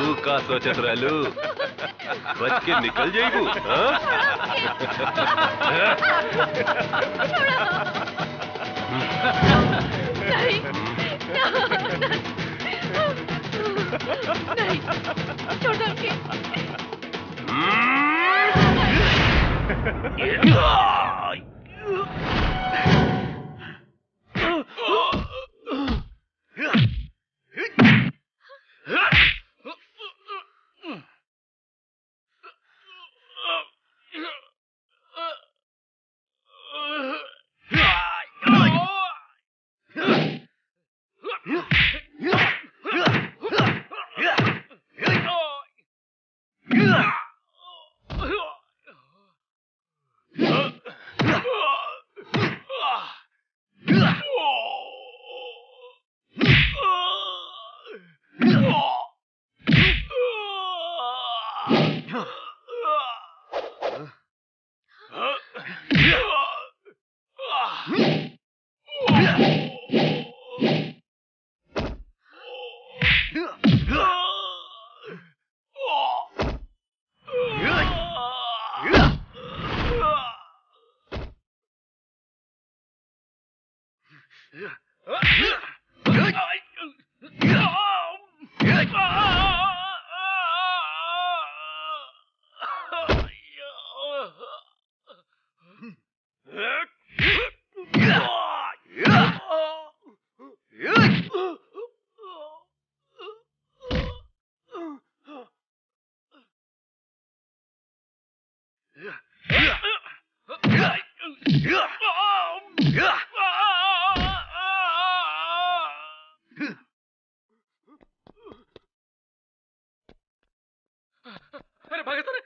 तू का सोचत रहलू बच के निकल जाइबू हाँ? नहीं नहीं छोड़ दो हमके अरे भागे तो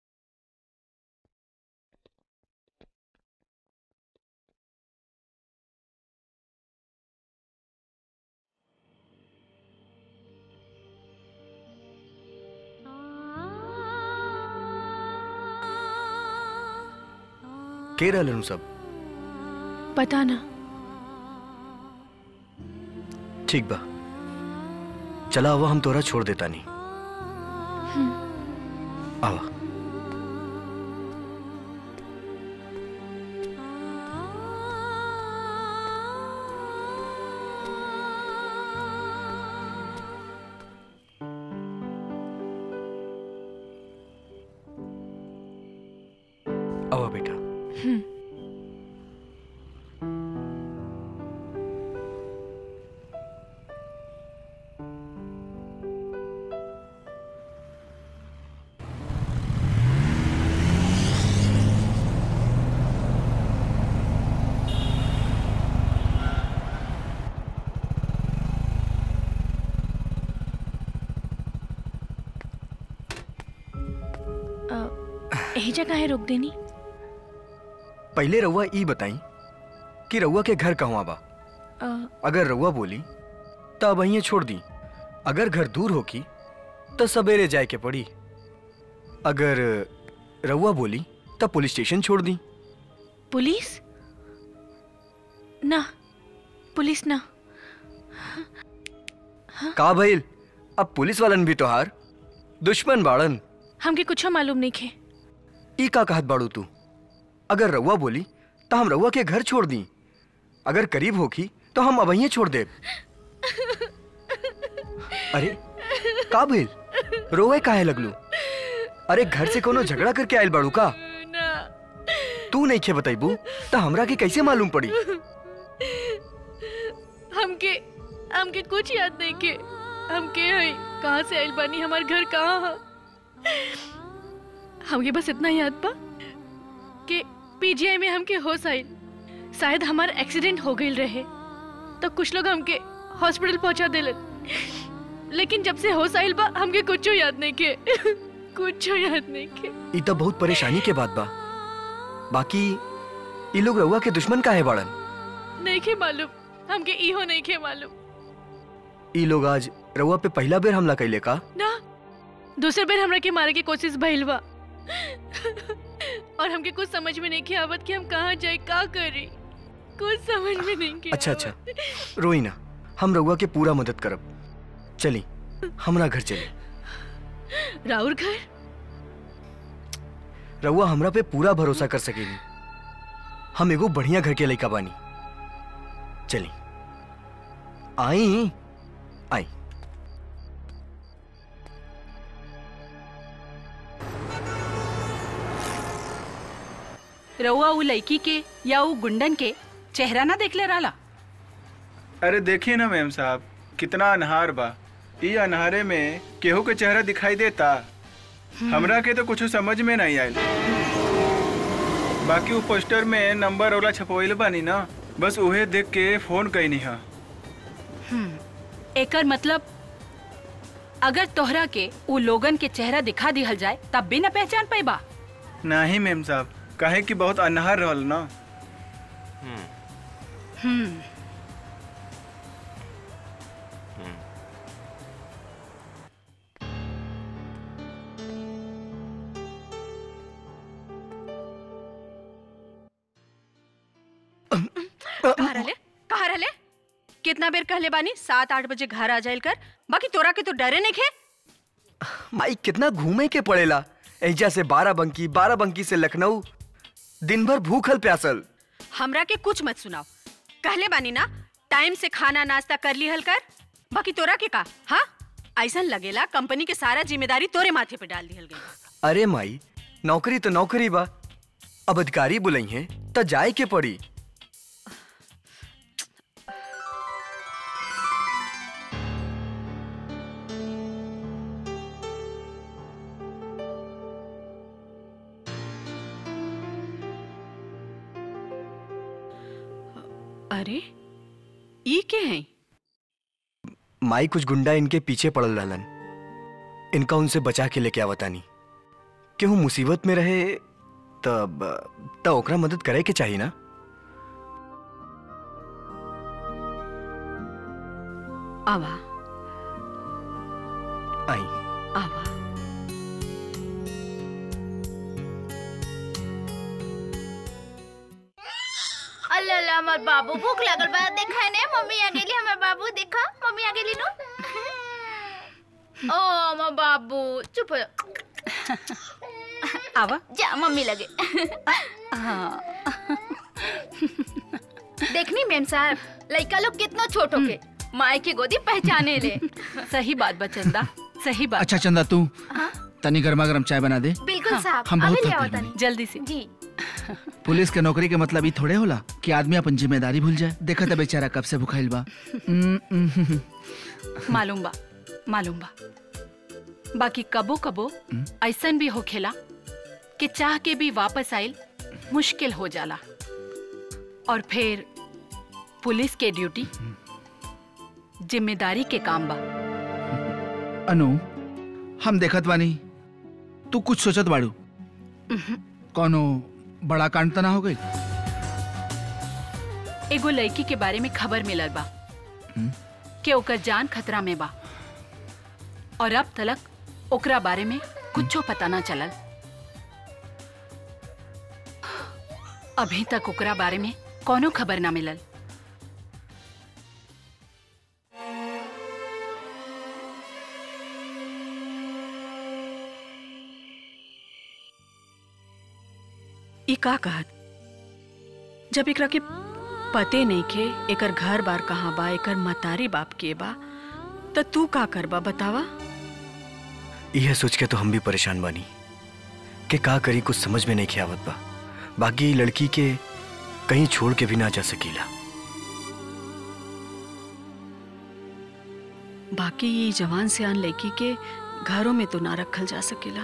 के रहलन सब पता ना ठीक बा चला आवा हम तोरा छोड़ देता नहीं आवा आवा बेटा हम्म अ, यही जगह है रोक देनी पहले रउआ ई बताई कि रउआ के घर कहवा बा अ, अगर रउआ बोली तो अब वहीं छोड़ दी अगर घर दूर होकी तो सवेरे जाए के पड़ी अगर रउआ बोली तो पुलिस स्टेशन छोड़ दी पुलिस ना पुलिस ना का भइल अब पुलिस वालन भी तोहार दुश्मन बाड़न हमके कुछ मालूम नहीं खे ई का कहत बाड़ू तू अगर रउआ बोली तो हम रउआ के घर छोड़ दी अगर करीब होकी तो हम अब वहीं छोड़ देब अरे का भइल रोए काहे लगलू अरे घर से कोनो झगड़ा करके आयल बाड़ू का तू नहीं खे बताइबू तो हमरा के कैसे मालूम पड़ी हमके हमके कुछ याद नहीं के हमके है कहाँ से आइल बानी हमार घर कहाँ है हमके बस इतना याद बा कि पीजीआई में हमके होश आइल शायद हमार एक्सीडेंट हो गई रहे तो कुछ लोग हमके हॉस्पिटल पहुंचा दिलन लेकिन जब से होश आइल बा हमके कुछ याद नहीं के कुछ याद नहीं के ई तो बहुत परेशानी के बात बा बाकी ई लोग रउआ के दुश्मन काहे बाड़न नहीं के मालूम हमके इहो नहीं के मालूम ई लोग आज रउआ पे पहला बेर हमला कैले का ना दूसरे बार हमरा के मारे की कोशिश भइल बा और हमके कुछ समझ में नहीं के आवत कि हम कहाँ जाए का करी कुछ समझ में नहीं के अच्छा अच्छा रोई ना हम रउआ के पूरा मदद करब चली हमरा घर चली राउर घर रउआ हमरा पे पूरा भरोसा कर सकेनी हम एगो बढ़िया घर के लइका बानी चली आई आई रउआ उ लड़की के या उ गुंडन के चेहरा ना देखले रहला अरे देखिए ना मैम साहब कितना अनहार बा ई अनहारे में केहू के चेहरा दिखाई देता हमरा के तो कुछ समझ में नहीं आयल बाकी वो पोस्टर में नंबर वाला छपवैल बानी ना बस उहे देख के फोन कैनी हा एकर मतलब अगर तोहरा के उ लोगन के चेहरा दिखा दिहल जाए तब भी ना पहचान पाइबा नहीं मैम साहब काहे कि बहुत अनहार रहल ना हम्म कहाँ रहले कहाँ रहले कितना बेर कहले बानी सात आठ बजे घर आ जाइल कर बाकी तोरा के तो डरे नहीं खे माई कितना घूमे के पड़ेला एजा से बारह बंकी बारह बंकी से लखनऊ दिन भर भूखल प्यासल हमरा के कुछ मत सुनाओ कहले बानी ना टाइम से खाना नाश्ता कर ली हल कर बाकी तोरा के का हाँ ऐसा लगेला कंपनी के सारा जिम्मेदारी तोरे माथे पे डाल दिहल गई अरे माई नौकरी तो नौकरी बा अब अधिकारी बुलाई है त जाए के पड़ी अरे ई के हैं माई कुछ गुंडा इनके पीछे पड़ल रहलन इनका उनसे बचा के लेके आवतानी केहू मुसीबत में रहे तब त ओकरा मदद करे के चाहिए ना आवा आई आवा अल्लाह अल्लाह हमर बाबू भूख लागल बा देखा ने मम्मी आ गेली हमर बाबू देखा मम्मी आ गेली नु ओ हमर बाबू चुप हो जा। आवा जा मम्मी लगे हाँ देखनी मेम साहब लइका लोग कितना छोट होके माई के गोदी पहचाने ले सही बात बचंदा सही बात अच्छा चंदा तू तनी गर्मा गर्म चाय बना दे बिल्कुल साहब हम बहुत अभी ले थक आओ गइल तनी जल्दी से जी पुलिस के नौकरी के मतलब ई थोड़े होला कि आदमी अपन जिम्मेदारी भूल जाए देखा था बेचारा कब से भुखाइल बा हम्म, हम्म, हम्म, मालूम बा मालूम बा बाकी कबो कबो ऐसन भी होखेला कि चाह के भी वापस आइल मुश्किल हो जाला और फिर पुलिस के ड्यूटी जिम्मेदारी के काम बा अनु हम देखत बानी तू कुछ सोचत बाड़ू कौनो बड़ा कांड त ना हो गई एगो लड़की के बारे में खबर मिलल बा कि ओकर जान खतरा में बा और अब तलक ओकरा बारे में कुछो पता ना चलल अभी तक ओकरा बारे में कोनो खबर ना मिलल ई का कहत जब एकरा के पते नहीं के एकर घर बार कहाँ बा एकर मतारी बाप के बा त तू का करबा बतावा यह सोच के तो हम भी परेशान बानी कि का करी कुछ समझ में नहीं खे आवत बा बाकी ई लड़की के कहीं छोड़ के भी ना जा सकीला बाकी ये जवान सियान लड़की के घरों में तो ना रखल जा सकेला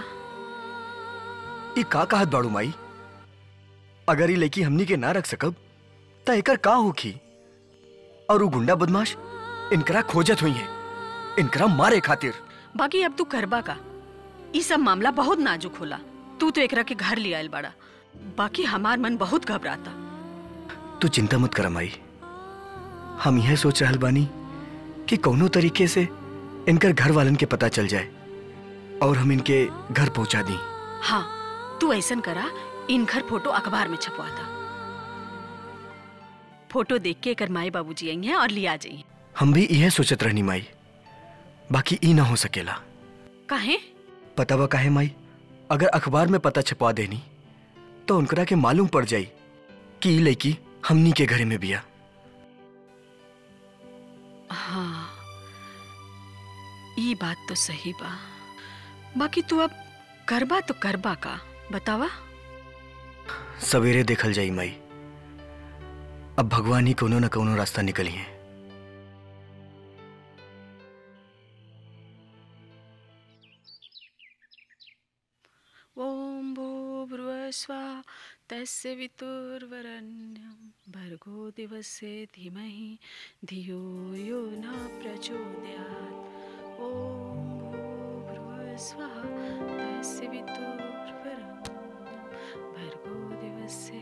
ई का कहत बाड़ू माई अगर ई लड़की हमनी के ना रख सकब त एकर का होखी और उ गुंडा बदमाश इनकरा खोजत हुई है इनकरा मारे खातिर बाकी अब तू करबा का ई सब मामला बहुत नाजुक होला तू तो एकरा के घर ले आयल बड़ा बाकी हमार मन बहुत घबराता तू चिंता मत कर माई हम यह सोच रहल बानी कि कौनो तरीके से इनकर घर वालन के पता चल जाए और हम इनके घर पहुंचा दी हाँ तू ऐसन करा इन घर फोटो अखबार में छपवाता फोटो देख के एकर माई बाबूजी आई हैं और लिया जाइए हम भी यह सोचत रहनी माई बाकी ई ना हो सकेला काहे पता बा काहे माई अगर अखबार में पता छपवा देनी तो उनकरा के मालूम पड़ जाई कि ई लड़की हमनी के घरे में बिया हाँ ये बात तो सही बा बाकी तू अब करबा तो करबा का बतावा सवेरे देखल जाई माई अब भगवान ही कोनो न कोनो रास्ता निकली है ओम भूर्भुवस्वा तस्य वितुर्वरण्यं भर्गो दिवसे धीमहि धियो यो न प्रचोदयात् ॐ भूर्भुवस्वः तस्य वितुर्वरण्यं भर्गो दिवसे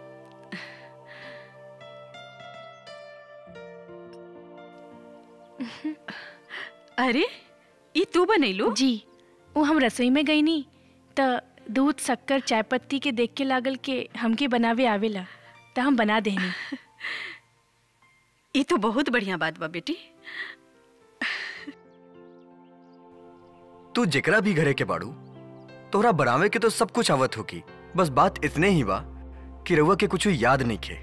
अरे ई तू बनैलू जी वो हम रसोई में गई नी त दूध शक्कर चाय पत्ती के देख के लागल के हमके बनावे आवेला त हम बना देनी ये तो बहुत बढ़िया बात बा बेटी तू जेकरा भी घरे के बाड़ू तोहरा बनावे के तो सब कुछ आवत होगी बस बात इतने ही बा कि रउआ के कुछ याद नहीं खे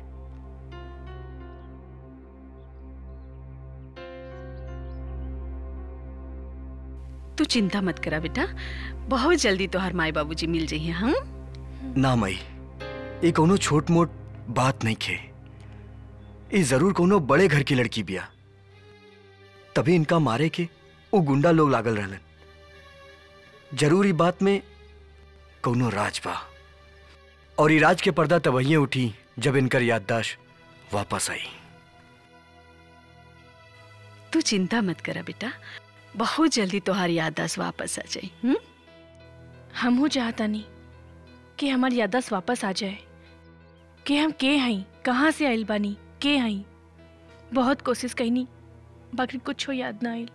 तू चिंता मत करा बेटा बहुत जल्दी तोहर माई बाबूजी मिल जाइए हम ना मई ये कोनो छोट मोट बात नहीं खे ये जरूर कोनो बड़े घर की लड़की बिया तभी इनका मारे के वो गुंडा लोग लागल रहलन जरूरी बात में कोनो राज बा और ये राज के पर्दा तवहिए उठी जब इनकर याददाश्त वापस आई तू चिंता मत करा बेटा बहुत जल्दी तोहार याददाश्त वापस आ जाई हम्म? हमहू चाहता नहीं कि हमार याददाश्त वापस आ जाए कि हम के हई कहाँ से आइल बानी के हई बहुत कोशिश कईनी बाकी कुछ याद ना आइल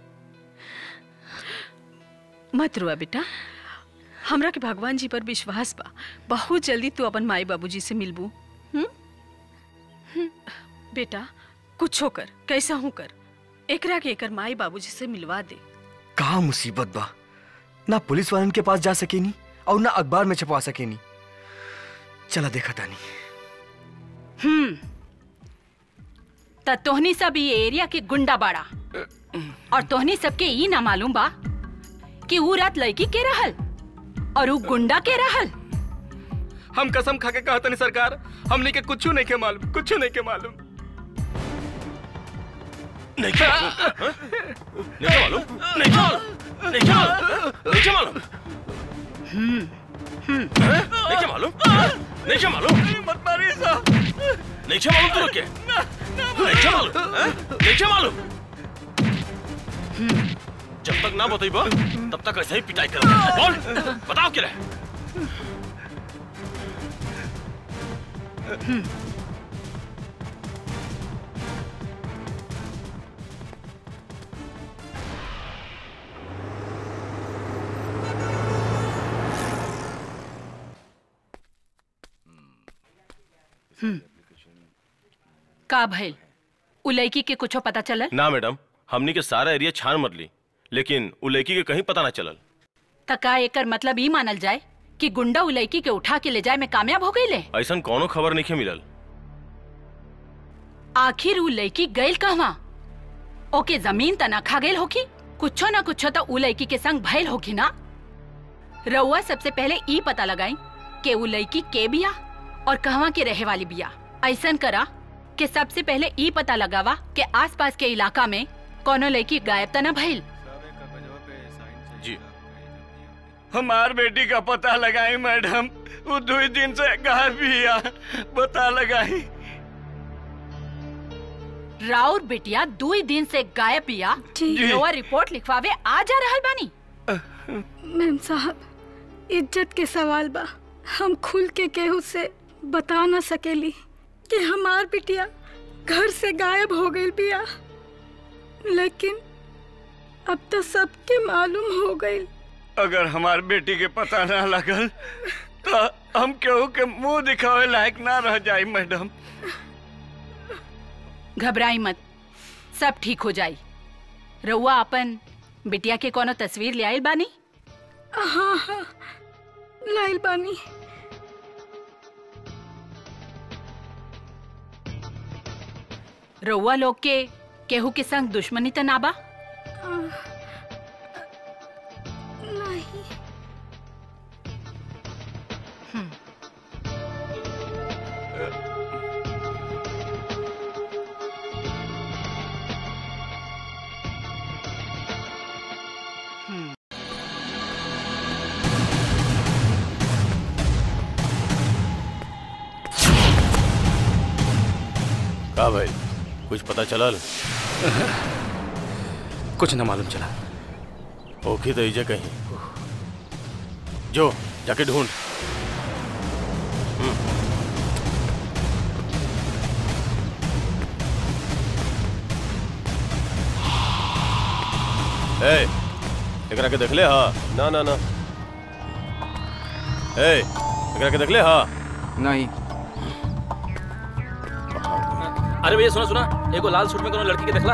मत रुआ बेटा हमरा के भगवान जी पर विश्वास बा बहुत जल्दी तू अपन माई बाबूजी से मिलबू हम्म? हम्म, बेटा कुछ कर कैसा हूँ कर एकरा के एकर माई बाबूजी से मिलवा दे कहा मुसीबत बा ना पुलिस वालन के पास जा सकेनी और ना अखबार में छपवा सकेनी चला देखा तानी हम्म त तोहनी सब ये एरिया के गुंडा बाड़ा और तोहनी सबके ई ना मालूम बा कि ऊ रात लड़की के रहल और ऊ गुंडा के रहल हम कसम खा के कहा तनी सरकार हमने के कुछ नहीं के मालूम कुछ नहीं के मालूम नहीं क्या मालूम हाँ? नहीं क्या मालूम नहीं क्या मालूम नहीं क्या मालूम नहीं क्या मालूम हाँ? नहीं क्या मालूम नहीं क्या मालूम मत मारिए साहब नहीं क्या मालूम तुम क्या नहीं क्या मालूम हाँ? नहीं क्या मालूम जब तक ना बताइबा तब तक ऐसे ही पिटाई कर बोल बताओ क्या है का भइल उ लड़की के कुछो पता चलल ना मैडम हमनी के सारा एरिया छान मरली लेकिन उ लड़की के कहीं पता ना चलल त का एकर मतलब ई मानल जाए कि गुंडा उ लड़की के उठा के ले जाए में कामयाब हो गईले ऐसा कोनो खबर नहीं मिलल आखिर उ लड़की गइल कहवा ओके जमीन त ना खा गइल होखी कुछो ना कुछो तो उ लड़की के संग भइल होखी ना रउआ सबसे पहले ई पता लगाई कि उ लड़की के बिया और कहवा के रहे वाली बिया ऐसन करा कि सबसे पहले ई पता लगावा कि आसपास के इलाका में कोनो लड़की गायब त ना भइल जी हमार बेटी का पता लगाई मैडम वो दो दिन से गायब भी आ पता लगाई राउर बिटिया दो ही दिन से गायब बिया रउआ रिपोर्ट लिखवावे आ जा रहल बानी मैम साहब इज्जत के सवाल बा हम खुल के केहू से बता न सकेली कि हमार बिटिया घर से गायब हो गई बिया लेकिन अब तो सबके मालूम हो गई अगर हमार बेटी के पता ना लगल तो हम केहू के मुंह दिखावे लायक ना रह जाई मैडम घबराई मत सब ठीक हो जाई रउआ अपन बिटिया के कोनो तस्वीर ले आइल बानी हाँ हाँ लाइल बानी रउआ लोग के केहू के संग दुश्मनी त ना बा नहीं का भाई कुछ पता चलल कुछ न मालूम चला ओखी तो इजे कहीं जो जाके ढूंढ ए एकरा के देखले हा ना ना ना ए एकरा के देखले हा नहीं अरे भैया सुना सुना एगो लाल सूट में कोनो लड़की के देखला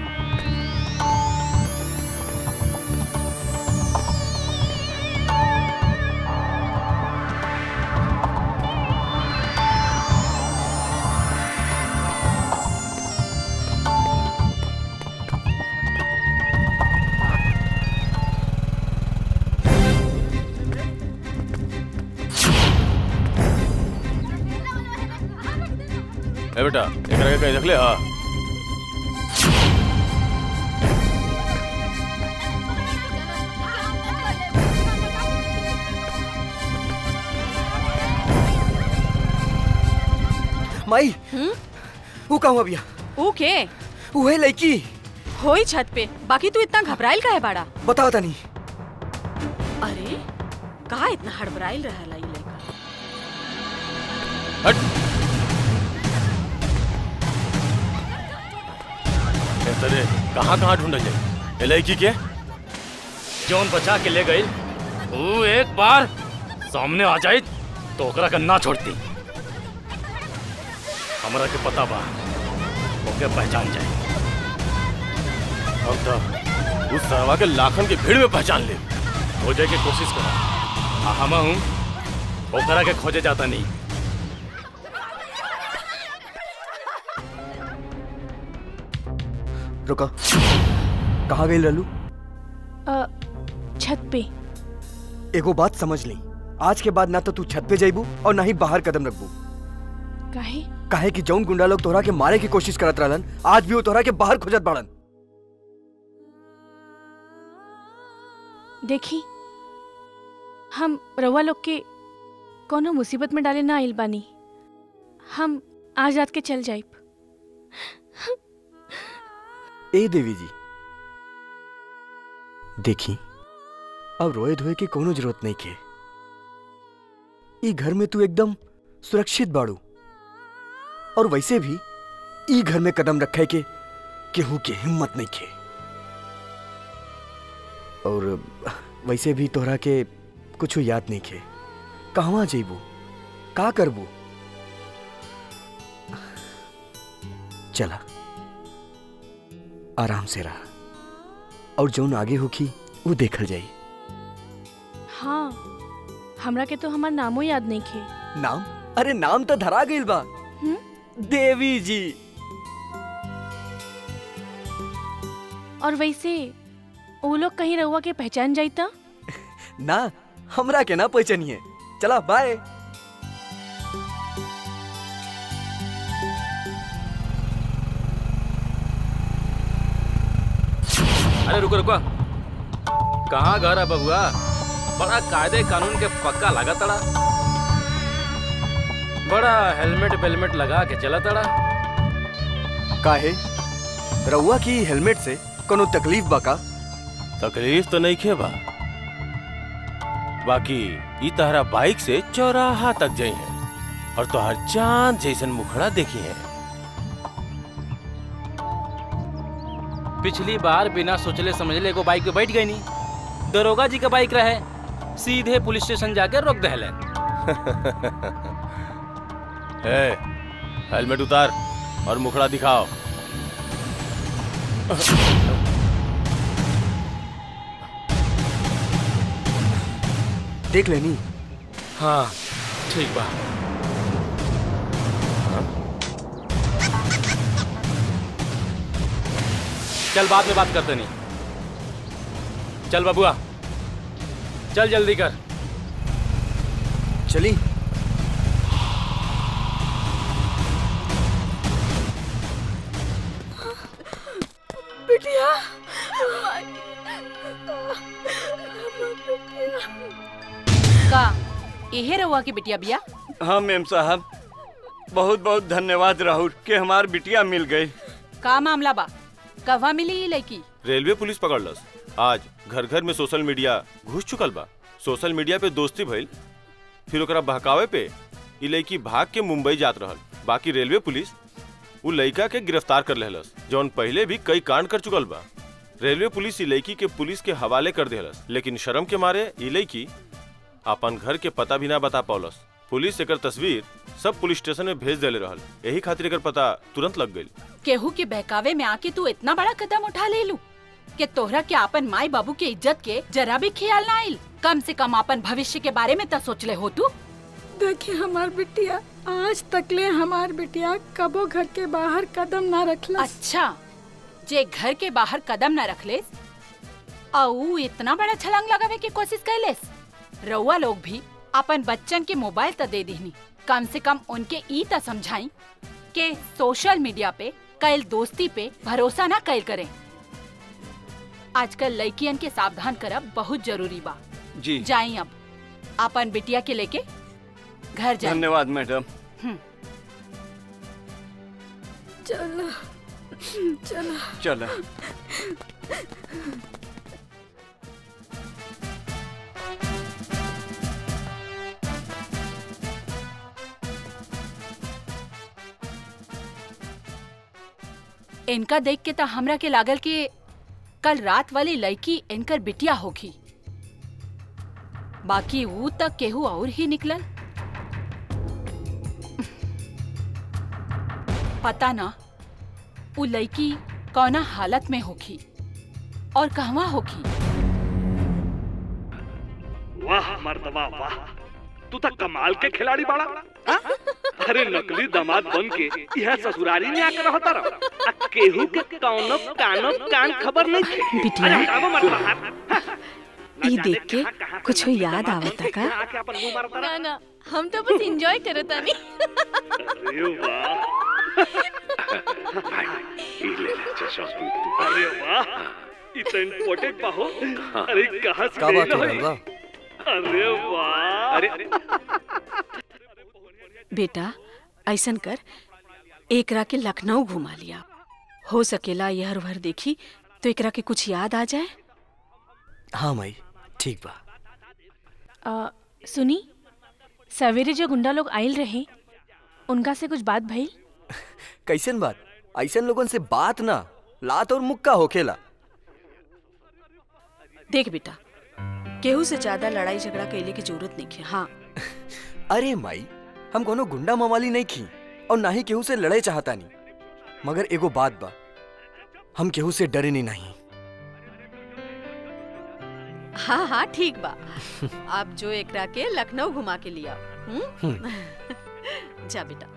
ए बेटा एकरा के कहीं देखले हा माई वो कहूँ अबिया ऊ के वो है लड़की होई छत पे बाकी तू इतना घबराइल का है बाड़ा बताओ तनी अरे कहा इतना हड़बड़ाइल रहा ई लड़का ए तरे कहाँ कहाँ ढूंढल जाए ए लड़की के जौन बचा के ले गई वो एक बार सामने आ जाए तो ओकरा के ना छोड़ती हमरा के पता बा ओके पहचान जाए हम तो उस सरवा के लाखन की भीड़ में पहचान ले खोजे के कोशिश करा आ हम हूँ ओकरा के खोजे जाता नहीं रुका कहाँ गई लल्लू अ, छत पे एगो बात समझ ली आज के बाद ना तो तू छत पे जाइबू और ना ही बाहर कदम रखबू काहे काहे कि जौन गुंडा लोग तोहरा के मारे की कोशिश करत रहलन आज भी वो तोहरा के बाहर खोजत बाड़न देखी हम रउआ लोग के कोनो मुसीबत में डाले ना आइल बानी हम आज रात के चल जाइब ए देवी जी देखी अब रोए धोए की कोनो जरूरत नहीं के ई घर में तू एकदम सुरक्षित बाड़ू और वैसे भी ई घर में कदम रखे के केहू के हिम्मत नहीं के और वैसे भी तोहरा के कुछ याद नहीं के कहवा जेबू का करबू चला आराम से रहा और जौन आगे होखी वो देखल जाई हाँ हमरा के तो हमार नामो याद नहीं खे नाम अरे नाम तो धरा गइल बा देवी जी और वैसे वो लोग कहीं रउआ के पहचान जाइता ना हमरा के ना पहचानिए चला बाय अरे रुको रुको कहाँ घर है बबुआ बड़ा कायदे कानून के पक्का लगा तड़ा बड़ा हेलमेट वेलमेट लगा के चला तड़ा काहे रउआ की हेलमेट से कोनो तकलीफ बा का तकलीफ तो नहीं खे बा बाकी ई तहरा बाइक से चौराहा तक जाई है और तोहर चांद जैसन मुखड़ा देखी है पिछली बार बिना सोचले समझले एगो बाइक पे बैठ गई नहीं दरोगा जी का बाइक रहे सीधे पुलिस स्टेशन जाके रोक दहले ए, हेलमेट उतार और मुखड़ा दिखाओ देख लेनी हाँ ठीक बा चल बाद में बात करते नहीं चल बबुआ चल जल्दी कर चली बिटिया का यहे रहुआ की बिटिया बिया हाँ मेम साहब बहुत बहुत धन्यवाद राहुल कि हमार बिटिया मिल गई का मामला बा कहवा मिली ये लड़की रेलवे पुलिस पकड़लस आज घर घर में सोशल मीडिया घुस चुकल बा सोशल मीडिया पे दोस्ती भइल फिर ओकरा बहकावे पे ई लड़की भाग के मुंबई जात रहल बाकी रेलवे पुलिस उ लड़का के गिरफ्तार कर लेहलस जौन पहले भी कई कांड कर चुकल बा रेलवे पुलिस ई लड़की के पुलिस के हवाले कर देहलस लेकिन शर्म के मारे ई लड़की अपन घर के पता भी ना बता पौलस पुलिस एकर तस्वीर सब पुलिस स्टेशन में भेज देले रहल यही खातिर एकर पता तुरंत लग गई केहू के बहकावे में आके तू इतना बड़ा कदम उठा ले लू कि तोहरा के अपन माई बाबू के इज्जत के जरा भी ख्याल ना आइल कम से कम अपन भविष्य के बारे में तो सोच ले हो तू देखिए हमार बिटिया आज तकले हमार बिटिया कबो घर के बाहर कदम ना रखला अच्छा जे घर के बाहर कदम न रखले औ इतना बड़ा छलांग लगावे की कोशिश कैलेस रउआ लोग भी अपन बच्चन के मोबाइल त दे दीहनी कम से कम उनके ई त समझाई के सोशल मीडिया पे कैल दोस्ती पे भरोसा ना कैल करें आजकल लड़कियन के सावधान करब बहुत जरूरी बा जी जाई अब अपन बिटिया के लेके घर जाई धन्यवाद मैडम चलो चलो चलो इनका देख के तो हमरा के लागल कि कल रात वाली लड़की इनकर बिटिया होगी बाकी वो तक केहू और ही निकलल पता ना वो लड़की कौना हालत में होगी और कहवा होगी वाह मर्दवा वाह तू तो कमाल के खिलाड़ी बाड़ा हाँ? अरे नकली दामाद बन के यह ससुरारी में आकर रहता रहो आ केहू के कौनो कानो कान खबर नहीं थी बिटिया। अरे हटावो मर्दवा हाथ। ई देख के कुछ याद आवता का आके अपन मुंह मारता ना ना हम तो बस एंजॉय करत तानी अरे वाह ई ले ले चश्मा अरे वाह इतना इम्पोर्टेंट बा हो अरे कहाँ से का बात ले हो लो रहल बा अरे वाह अरे बेटा ऐसन कर एकरा के लखनऊ घुमा लिया हो सकेला यहर भर देखी तो एकरा के कुछ याद आ जाए हाँ माई ठीक बा आ, सुनी सवेरे जो गुंडा लोग आइल रहे उनका से कुछ बात भइल कैसन बात ऐसन लोगन से बात ना लात और मुक्का होखेला देख बेटा केहू से ज्यादा लड़ाई झगड़ा कैले की जरूरत नहीं है हाँ अरे माई हम कोनो गुंडा मवाली नहीं खी और ना ही केहू से लड़े चाहता नहीं मगर एगो बात बा हम केहू से डरे नहीं नहीं हाँ हाँ ठीक बा अब जो एकरा के लखनऊ घुमा के लिया हम्म? जा बेटा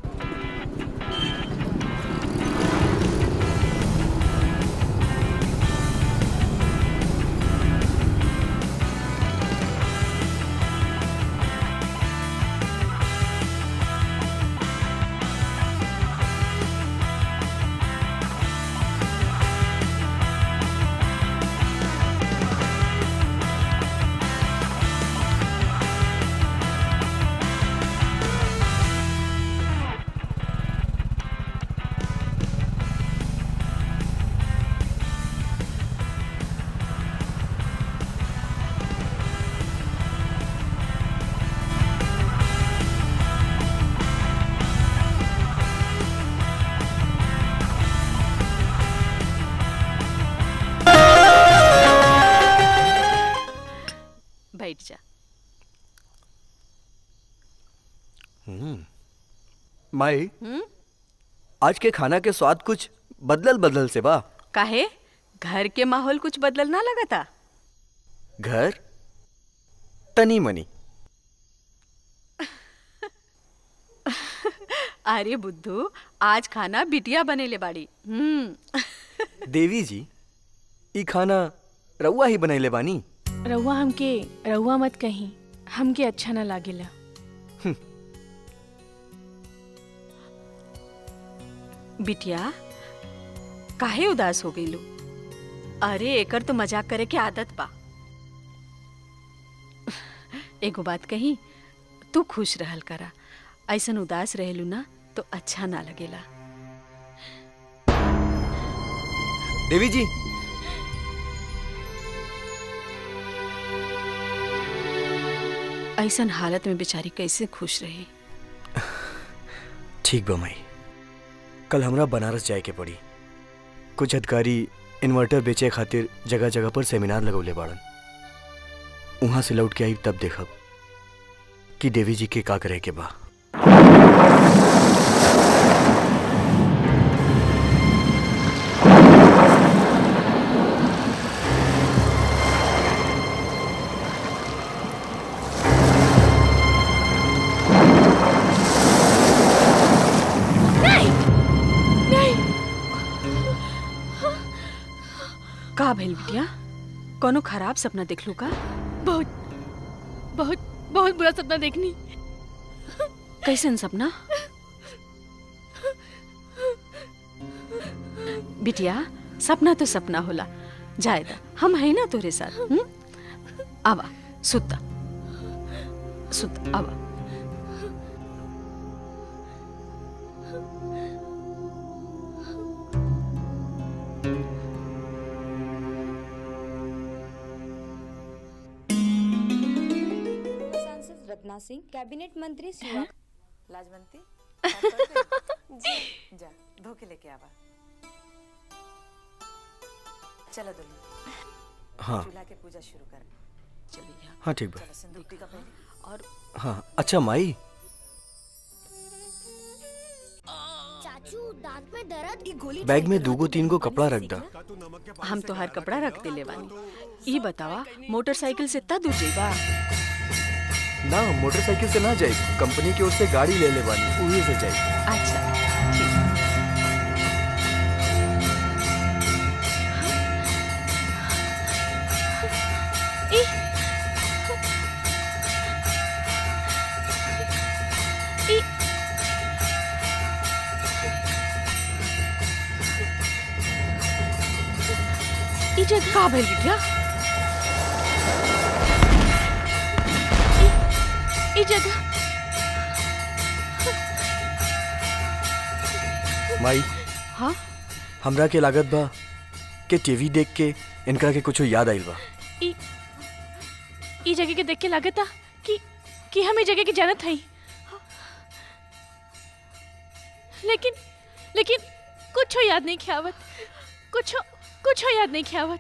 बैठ जा माई हम्म आज के खाना के स्वाद कुछ बदलल बदलल से बा काहे घर के माहौल कुछ बदलल ना लगता घर तनी मनी अरे बुद्धू आज खाना बिटिया बनेले बाड़ी हम्म देवी जी ई खाना रउआ ही बनैले बानी रउआ हमके रउआ मत कहीं हमके अच्छा ना लागेला बिटिया काहे उदास हो गईलू अरे एकर तो मजाक करे के आदत बा एगो बात कही तू खुश रहल करा ऐसन उदास रहेलू ना तो अच्छा ना लगेला देवी जी ऐसन हालत में बेचारी कैसे खुश रही ठीक बा माई कल हमरा बनारस जाए के पड़ी कुछ अधिकारी इन्वर्टर बेचे खातिर जगह जगह पर सेमिनार लगौले बाड़न वहां से लौट के आई तब देखब कि देवी जी के का करे के बा नहीं नहीं का भइल बिटिया कोनो खराब सपना देख लू का बहुत बहुत बहुत बुरा सपना देखनी कैसन सपना बिटिया सपना तो सपना होला जायदा हम है ना तोरे साथ हुँ? आवा सुता सुत आवा सांसद रत्ना सिंह कैबिनेट मंत्री शिवा लाजवंती साफ कर दे? जी जा धो के लेके आवा चलो दुल्हन हाँ। चूल्हा के पूजा शुरू कर चलिए हाँ ठीक बा चलो सिंदूर टीका पहले और हाँ अच्छा माई चाचू दांत में दर्द ये गोली बैग में दूगो तीन गो कपड़ा रख दा हम तो हर कपड़ा रख दिले बानी ई बतावा मोटरसाइकिल से ता दूर जइबा ना मोटरसाइकिल से ना जाए कंपनी की ओर से गाड़ी ले ले बानी उही से जाए अच्छा ई ई ई जगह का भइल बिटिया ई जगह माई हाँ हमरा के लागत बा के टीवी देख के इनका के कुछ याद आइल बा ई ई जगह के देख के लागता कि कि हम ई जगह की जानत हई लेकिन लेकिन कुछ याद नहीं खियावत कुछ कुछ याद नहीं खियावत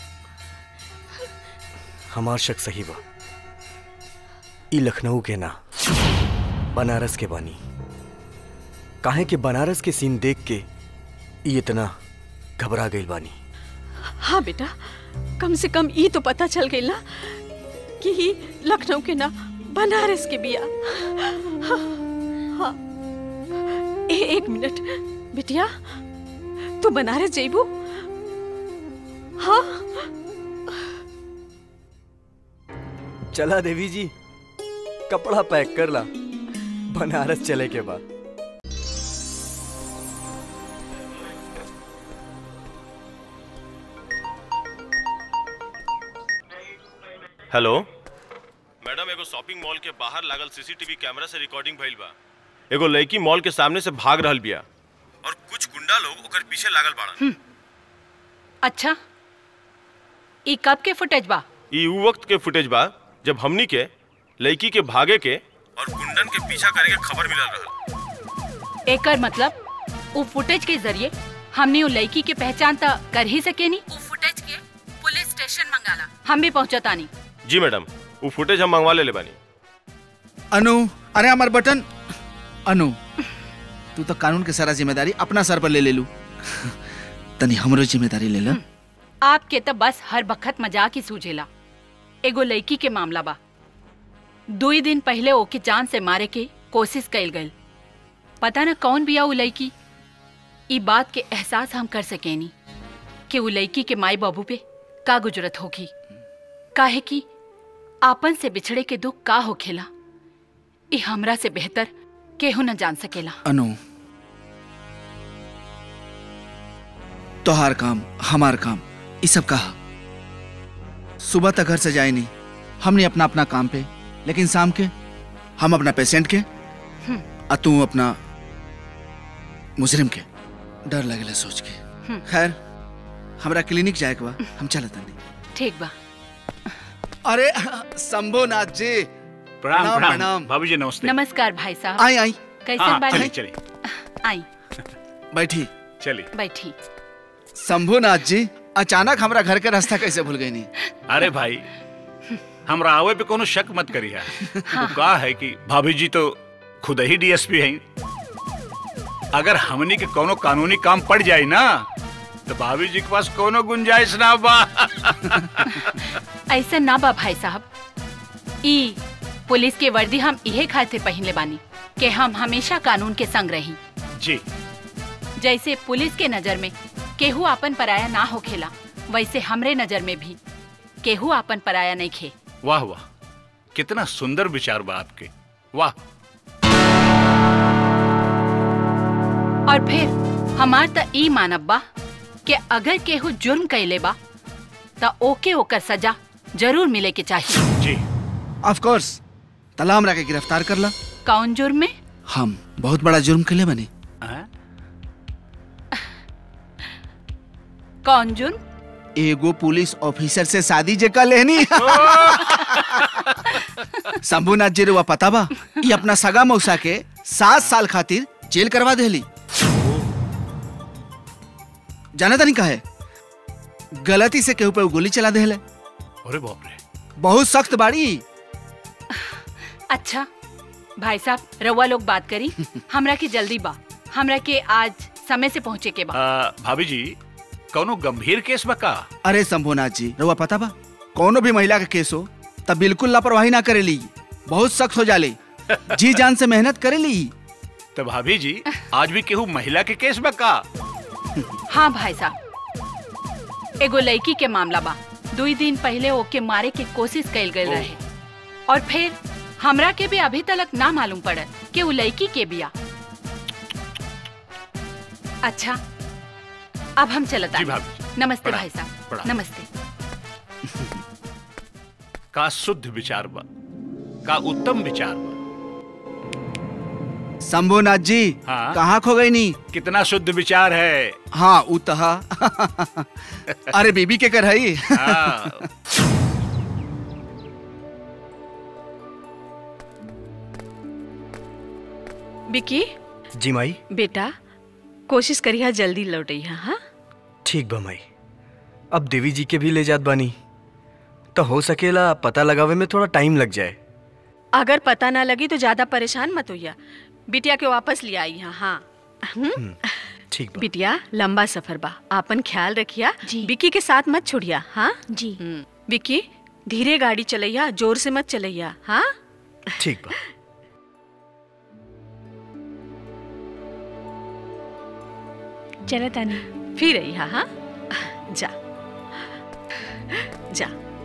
हमार शक सही बा ई लखनऊ के ना बनारस के बानी काहे के बनारस के सीन देख के ई इतना घबरा गइल बानी हाँ बेटा कम से कम ई तो पता चल गई ना कि ही लखनऊ के ना बनारस के बिया हाँ, हाँ। ए, एक मिनट बिटिया तू बनारस जइबू हाँ चला देवी जी कपड़ा पैक कर ला बनारस चले के बाद हेलो मैडम एगो शॉपिंग मॉल के बाहर लागल सीसीटीवी कैमरा से रिकॉर्डिंग भइल बा एगो लड़की मॉल के सामने से भाग रहल बिया और कुछ गुंडा लोग ओकर पीछे लागल बाड़न अच्छा ई कब के फुटेज बा ई उ वक्त के फुटेज बा जब हमनी के लड़की के भागे के और गुंडन के पीछा करे के खबर मिलल रहल एकर मतलब वो फुटेज के जरिए हमने वो लड़की के पहचान त कर ही सके नी वो फुटेज के पुलिस स्टेशन मंगाला हम भी पहुंचतानी जी मैडम वो फुटेज हम मंगवा ले बानी अनु अरे हमार बटन अनु तू तो कानून के सारा जिम्मेदारी अपना सर पर ले ले लू तनी हमरो जिम्मेदारी ले लो आपके तो बस हर बखत मजाक ही सूझेला एगो लड़की के मामला बा दो ही दिन पहले ओके जान से मारे के कोशिश कैल गई पता न कौन बिया उ लड़की ई बात के एहसास हम कर सकेनी कि उ लड़की के माई बाबू पे का गुजरत होगी काहे कि आपन से बिछड़े के दुख का होखेला ई हमरा से बेहतर केहू न जान सकेला अनु तोहार काम हमार काम ये सब कहा सुबह तक घर से जाए नहीं हमने अपना अपना काम पे लेकिन शाम के हम अपना पेशेंट के और तू अपना मुजरिम के डर लगेला सोच के हम्म। खैर हमरा क्लिनिक जाए के बा हम चलत नहीं ठीक बा अरे शंभुनाथ जी प्रणाम प्रणाम भाभी जी नमस्ते नमस्कार भाई साहब आई आई कैसे हाँ, बाड़ी चलिए चलिए आई बैठी चलिए बैठी शंभुनाथ जी अचानक हमरा घर के रास्ता कैसे भूल गई नहीं अरे भाई हमरा आवे पे कोनो शक मत करिए वो का है कि भाभी जी तो खुद ही डीएसपी हैं अगर हमनी के कोनो कानूनी काम पड़ जाए ना तो भाभी जी के पास कोनो गुंजाइश ना बा ऐसा ना बा भाई साहब ई पुलिस के वर्दी हम इहे खातिर पहनले बानी कि हम हमेशा कानून के संग रही जी जैसे पुलिस के नजर में केहू आपन पराया ना होखेला वैसे हमरे नजर में भी केहू आपन पराया नहीं खे वाह वाह कितना सुंदर विचार बा आपके वाह और फिर हमार त ई मानब बा कि अगर केहू जुर्म कैले बा त ओके ओकर सजा जरूर मिले के चाहिए जी ऑफ कोर्स तला हमरा के गिरफ्तार कर ला कौन जुर्म में हम बहुत बड़ा जुर्म के लिए बने कौन जुर्म एगो पुलिस ऑफिसर से शादी जे कर लेनी शंभुनाथ जी रुआ पता बा ये अपना सगा मौसा के सात साल खातिर जेल करवा देली जाना तनी कहे गलती से केहू पे उ गोली चला देले अरे बाप रे बहुत सख्त बाड़ी अच्छा भाई साहब रउआ लोग बात करी हमरा के जल्दी बा हमरा के आज समय से पहुँचे के बा आ, भाभी जी कोनो गंभीर केस बा का अरे शंभुनाथ जी रुआ पता बा कोनो भी महिला का केस हो तब बिल्कुल लापरवाही ना करेली बहुत सख्त हो जाले जी जान से मेहनत करेली तो भाभी जी आज भी केहू महिला के केस बा का हाँ भाई साहब एगो लड़की के मामला बा दुई दिन पहले ओके मारे के कोशिश कैल गए रहे और फिर हमरा के भी अभी तक ना मालूम पड़ल कि वो लड़की के बिया अच्छा अब हम चलता जी भाभी नमस्ते प्रणाम, भाई साहब प्रणाम। नमस्ते का शुद्ध विचार बा का उत्तम विचार बा शंभुनाथ जी हाँ? कहाँ खो गई नी कितना शुद्ध विचार है हाँ उतहा अरे बीबी के कर हई हाँ। बिकी जी माई बेटा कोशिश करिया जल्दी लौटैया हाँ ठीक बा माई अब देवी जी के भी ले जात बानी तो हो सकेला पता लगावे में थोड़ा टाइम लग जाए अगर पता ना लगी तो ज्यादा परेशान मत होइया बिटिया के वापस ले आई यहाँ हाँ हम्म? ठीक बिटिया लंबा सफर बा आपन ख्याल रखिया विकी के साथ मत छोड़िया हाँ जी विकी धीरे गाड़ी चलैया जोर से मत चलैया हाँ ठीक बा चलो तानी फिर अइहा हाँ जा जा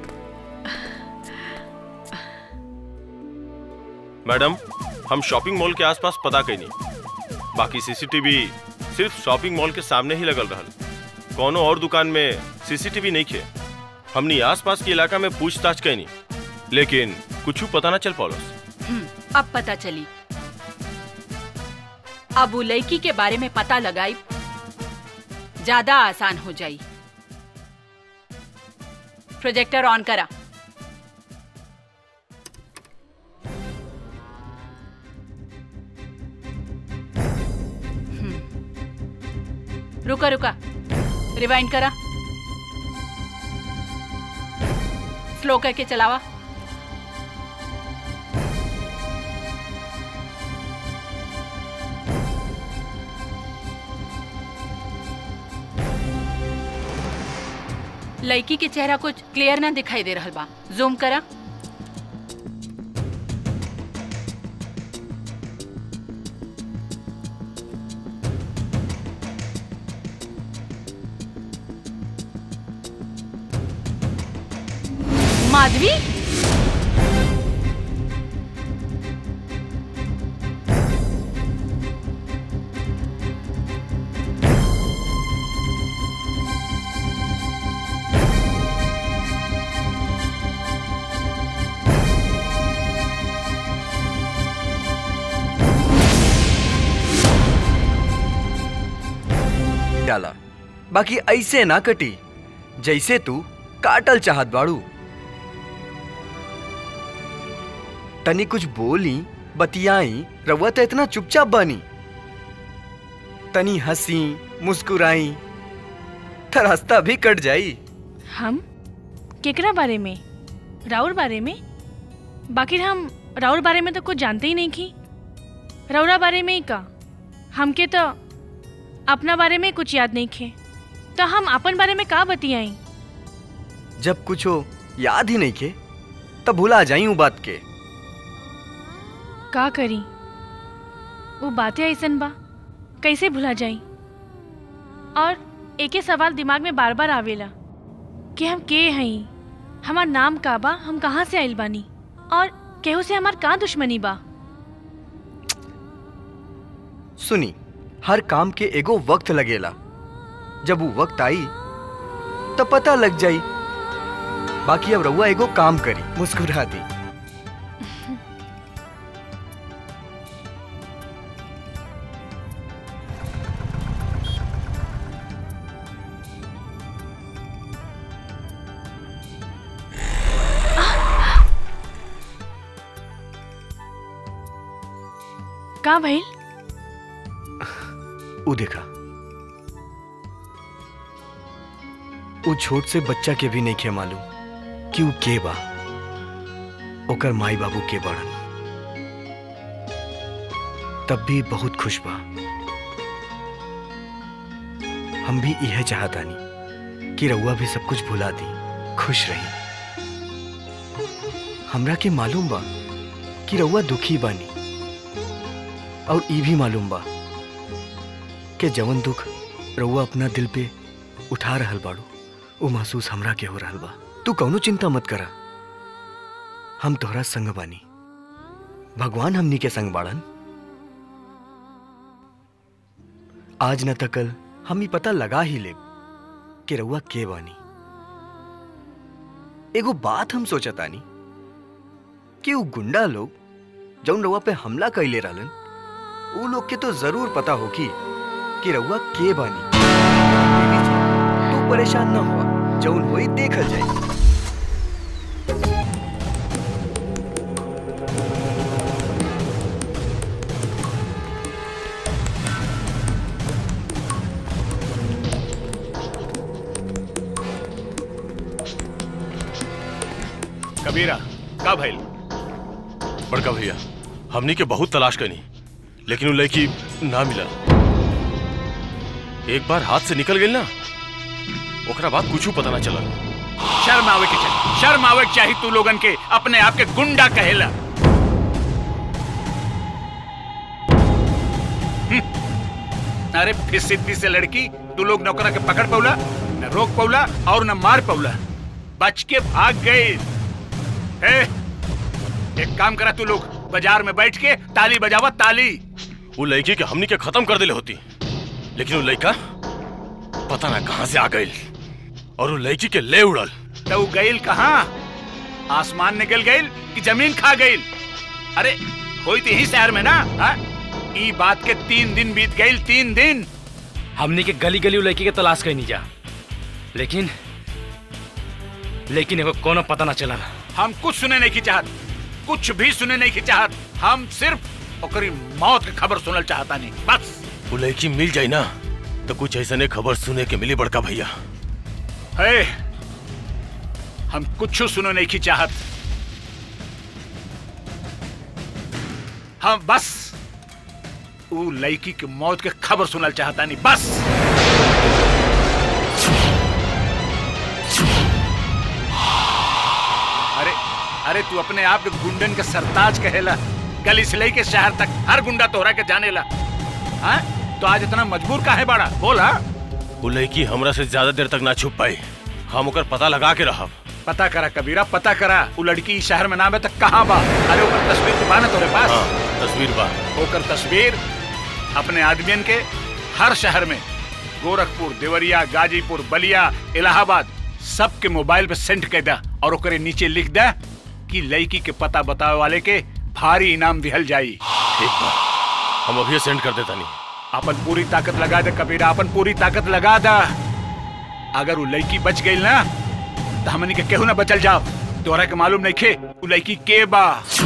मैडम हम शॉपिंग मॉल के आसपास पता कैनी बाकी सीसीटीवी सिर्फ शॉपिंग मॉल के सामने ही लगल रहल कोनो और दुकान में सीसीटीवी नहीं खे हमनी आसपास के इलाका में पूछताछ कैनी लेकिन कुछ पता ना चल पौलस हम्म, अब पता चली अब वो लड़की के बारे में पता लगाई ज्यादा आसान हो जाई प्रोजेक्टर ऑन करा हम्म। रुका रुका रिवाइंड करा स्लो करके चलावा लड़की के चेहरा कुछ क्लियर ना दिखाई दे रहा बा जूम करा माधवी डाला बाकी ऐसे ना कटी जैसे तू काटल चाहत बाड़ू तनी कुछ बोली बतियाई रउआ तो इतना चुपचाप बानी तनी हंसी मुस्कुराई तो रास्ता भी कट जाई हम केकरा बारे में राउर बारे में बाकी हम राउर बारे में तो कुछ जानते ही नहीं की राउरा बारे में ही का हमके तो अपना बारे में कुछ याद नहीं खे तो हम अपन बारे में का बतियाई जब कुछ हो याद ही नहीं के तब भुला जाई हूँ बात के का करी वो बातें ऐसन बा कैसे भुला जाई और एके सवाल दिमाग में बार बार आवेला कि हम के हई हमार नाम का बा हम कहाँ से आइल बानी और केहू से हमार का दुश्मनी बा सुनी हर काम के एगो वक्त लगेला जब वो वक्त आई तब पता लग जाई बाकी अब रउआ एगो काम करी मुस्कुरा दी का भइल ऊ देखा ऊ छोट से बच्चा के भी नहीं खे मालूम कि ऊ के बा ओकर माई बाबू के बड़न तब भी बहुत खुश बा हम भी यह चाहतानी कि रउआ भी सब कुछ भुला दी खुश रही हमरा के मालूम बा कि रउआ दुखी बानी और ई भी मालूम बा कि जवन दुख रउआ अपना दिल पे उठा रहल बाड़ू वो महसूस हमरा के हो रहल बा तू कौनो चिंता मत करा हम तोहरा संग बानी भगवान हमनी के संग बाड़न आज न त कल हम ही पता लगा ही लेब कि रउआ के बानी एगो बात हम सोचतानी कि वो गुंडा लोग जौन रउआ पे हमला कैले रहलन ऊ लोग के तो जरूर पता होगी कि रउआ के बानी देवी जी, तू परेशान ना हुआ जौन होई देखल जाए कबीरा का भइल बड़का भैया हमनी के बहुत तलाश कनी लेकिन वो लड़की ना मिला एक बार हाथ से निकल गई ना ओकरा बाद कुछ पता ना चला शर्म आवे के चाहिए शर्म आवे के चाहिए तू लोगन के अपने आप के गुंडा कहेला हम्म। अरे फिर से लड़की तू लोग नौकरा के पकड़ पौला न रोक पौला और न मार पौला बच के भाग गए ए, एक काम करा तू लोग बाजार में बैठ के ताली बजावा ताली वो लड़की के हमनी के खत्म कर दिले होती लेकिन वो लड़का पता ना कहाँ से आ गई और वो लड़की के ले उड़ल तो वो गईल कहाँ आसमान निकल गईल कि जमीन खा गईल अरे होई तो यही शहर में ना हा? ई बात के तीन दिन बीत गईल तीन दिन हमने के गली गली लड़की के तलाश कहीं जा लेकिन लेकिन एगो कोनो पता ना चला हम कुछ सुने नहीं की चाहत कुछ भी सुने नहीं की चाहत हम सिर्फ ओकरी मौत की खबर सुनल चाहता नहीं बस वो लड़की मिल जाए ना तो कुछ ऐसा खबर सुने के मिली बड़का भैया है हम कुछ सुनो नहीं की चाहत हम बस वो लड़की की मौत के खबर सुनल चाहता नहीं बस अरे अरे तू अपने आप के गुंडन के सरताज कहेला गली से लेके शहर तक हर गुंडा तोहरा के जानेला हाँ तो आज इतना मजबूर का है बड़ा बोल हाँ वो लड़की हमरा से ज्यादा देर तक ना छुप पाई हम ओकर पता लगा के रहब पता करा कबीरा पता करा वो लड़की इस शहर में नाम है तो कहाँ बा अरे ओकर तस्वीर तो बा ना तोरे पास तस्वीर बा ओकर तस्वीर अपने आदमियन के हर शहर में गोरखपुर देवरिया गाजीपुर बलिया इलाहाबाद सबके मोबाइल पे सेंड कर दा और ओकरे नीचे लिख दा कि लड़की के पता बतावे वाले के भारी इनाम दिहल जाई ठीक बा हम अभी सेंड कर देता नहीं अपन पूरी ताकत लगा दे कबीरा अपन पूरी ताकत लगा दा अगर वो लड़की बच गई ना तो हमनी के केहू ना बचल जाओ तोरा के मालूम नहीं खे वो लड़की के बा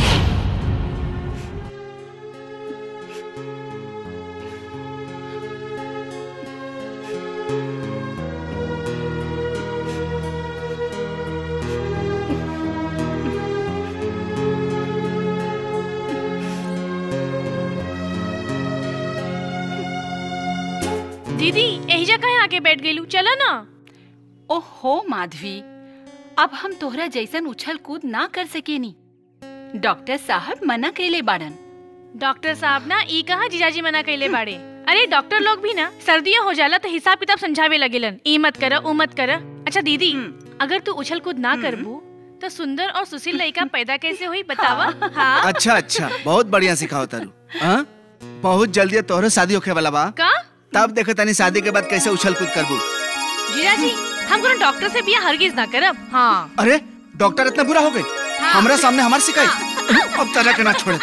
दीदी एहिजा कहे आके बैठ गईलू चलो ना ओहो माधवी अब हम तोहरा जैसन उछल कूद ना कर सकेनी डॉक्टर साहब मना कैले बाड़न डॉक्टर साहब ना ई कहा जीजाजी मना कैले बाड़े अरे डॉक्टर लोग भी ना सर्दियां हो जाला तो हिसाब किताब समझावे लगेलन ई मत कर ऊ मत कर अच्छा दीदी अगर तू उछल कूद ना करबू तो सुंदर और सुशील लड़का पैदा कैसे हुई बतावा हाँ अच्छा अच्छा बहुत बढ़िया सिखाओ तारू हाँ बहुत जल्दी तोहरे शादी होखे वाला बा का तब देखो तनी शादी के बाद कैसे उछल कूद करबू जीजाजी हम कोनो डॉक्टर से बिया हरगिज ना करब हाँ अरे डॉक्टर इतना बुरा हो गए हमरा सामने हमार शिकाई अब तरह के ना छोड़े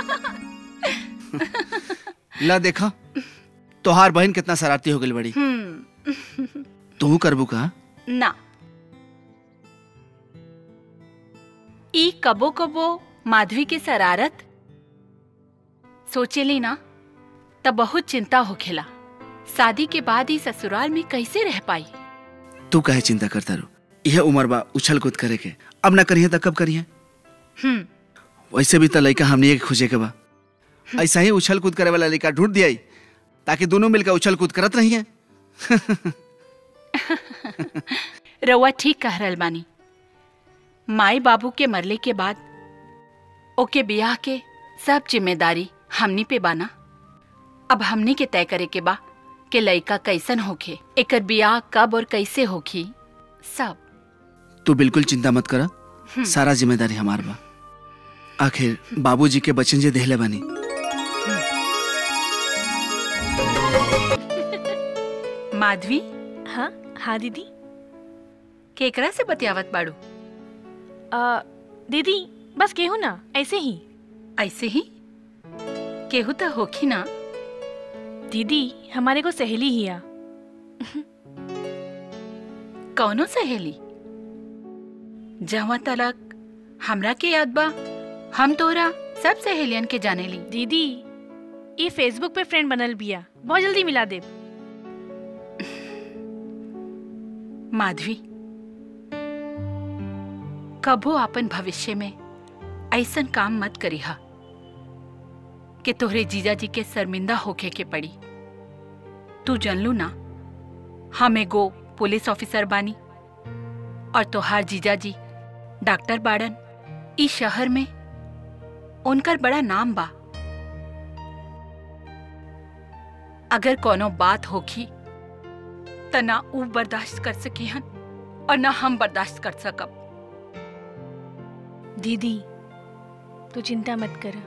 ला देखा तोहार बहन कितना शरारती हो गई बड़ी हम्म तू करबू का ना ई कबो कबो माधवी के शरारत सोचेली ना तब बहुत चिंता होखेला शादी के बाद ही ससुराल में कैसे रह पाई तू काहे चिंता करता रू यह उम्र बा उछल कूद करे के अब ना करिए तो कब करिए हम्म वैसे भी तो लड़का हमने के खोजे के बा ऐसा ही उछल कूद करे वाला लड़का ढूंढ दिया ताकि दोनों मिलकर उछल कूद करत रहिए रउआ ठीक कह रहल बानी माई बाबू के मरले के बाद ओके बियाह के सब जिम्मेदारी हमनी पे बाना अब हमनी के तय करे के बा कि लड़का कैसन होखे एकर बियाह कब और कैसे होखी सब तू बिल्कुल चिंता मत करा सारा जिम्मेदारी हमार बा आखिर बाबूजी के बचन जे देहले बानी माधवी हाँ हाँ दीदी केकरा से बतियावत बाड़ू आ, दीदी बस केहू ना ऐसे ही ऐसे ही केहू तो होखी ना दीदी हमारे को सहेली हिया कौनो सहेली जहाँ तलक हमरा के याद बा हम तोरा सब सहेलियन के जाने ली दीदी ये फेसबुक पे फ्रेंड बनल बिया बहुत जल्दी मिला दे माधवी कबो अपन भविष्य में ऐसन काम मत करिहा कि तोहरे जीजा जी के शर्मिंदा होके के पड़ी तू जनलू ना हम एगो पुलिस ऑफिसर बानी और तोहार जीजा जी डॉक्टर बाड़न इस शहर में उनकर बड़ा नाम बा अगर कोनो बात होखी त ना ऊ बर्दाश्त कर सके हन और ना हम बर्दाश्त कर सकब दीदी तू चिंता मत कर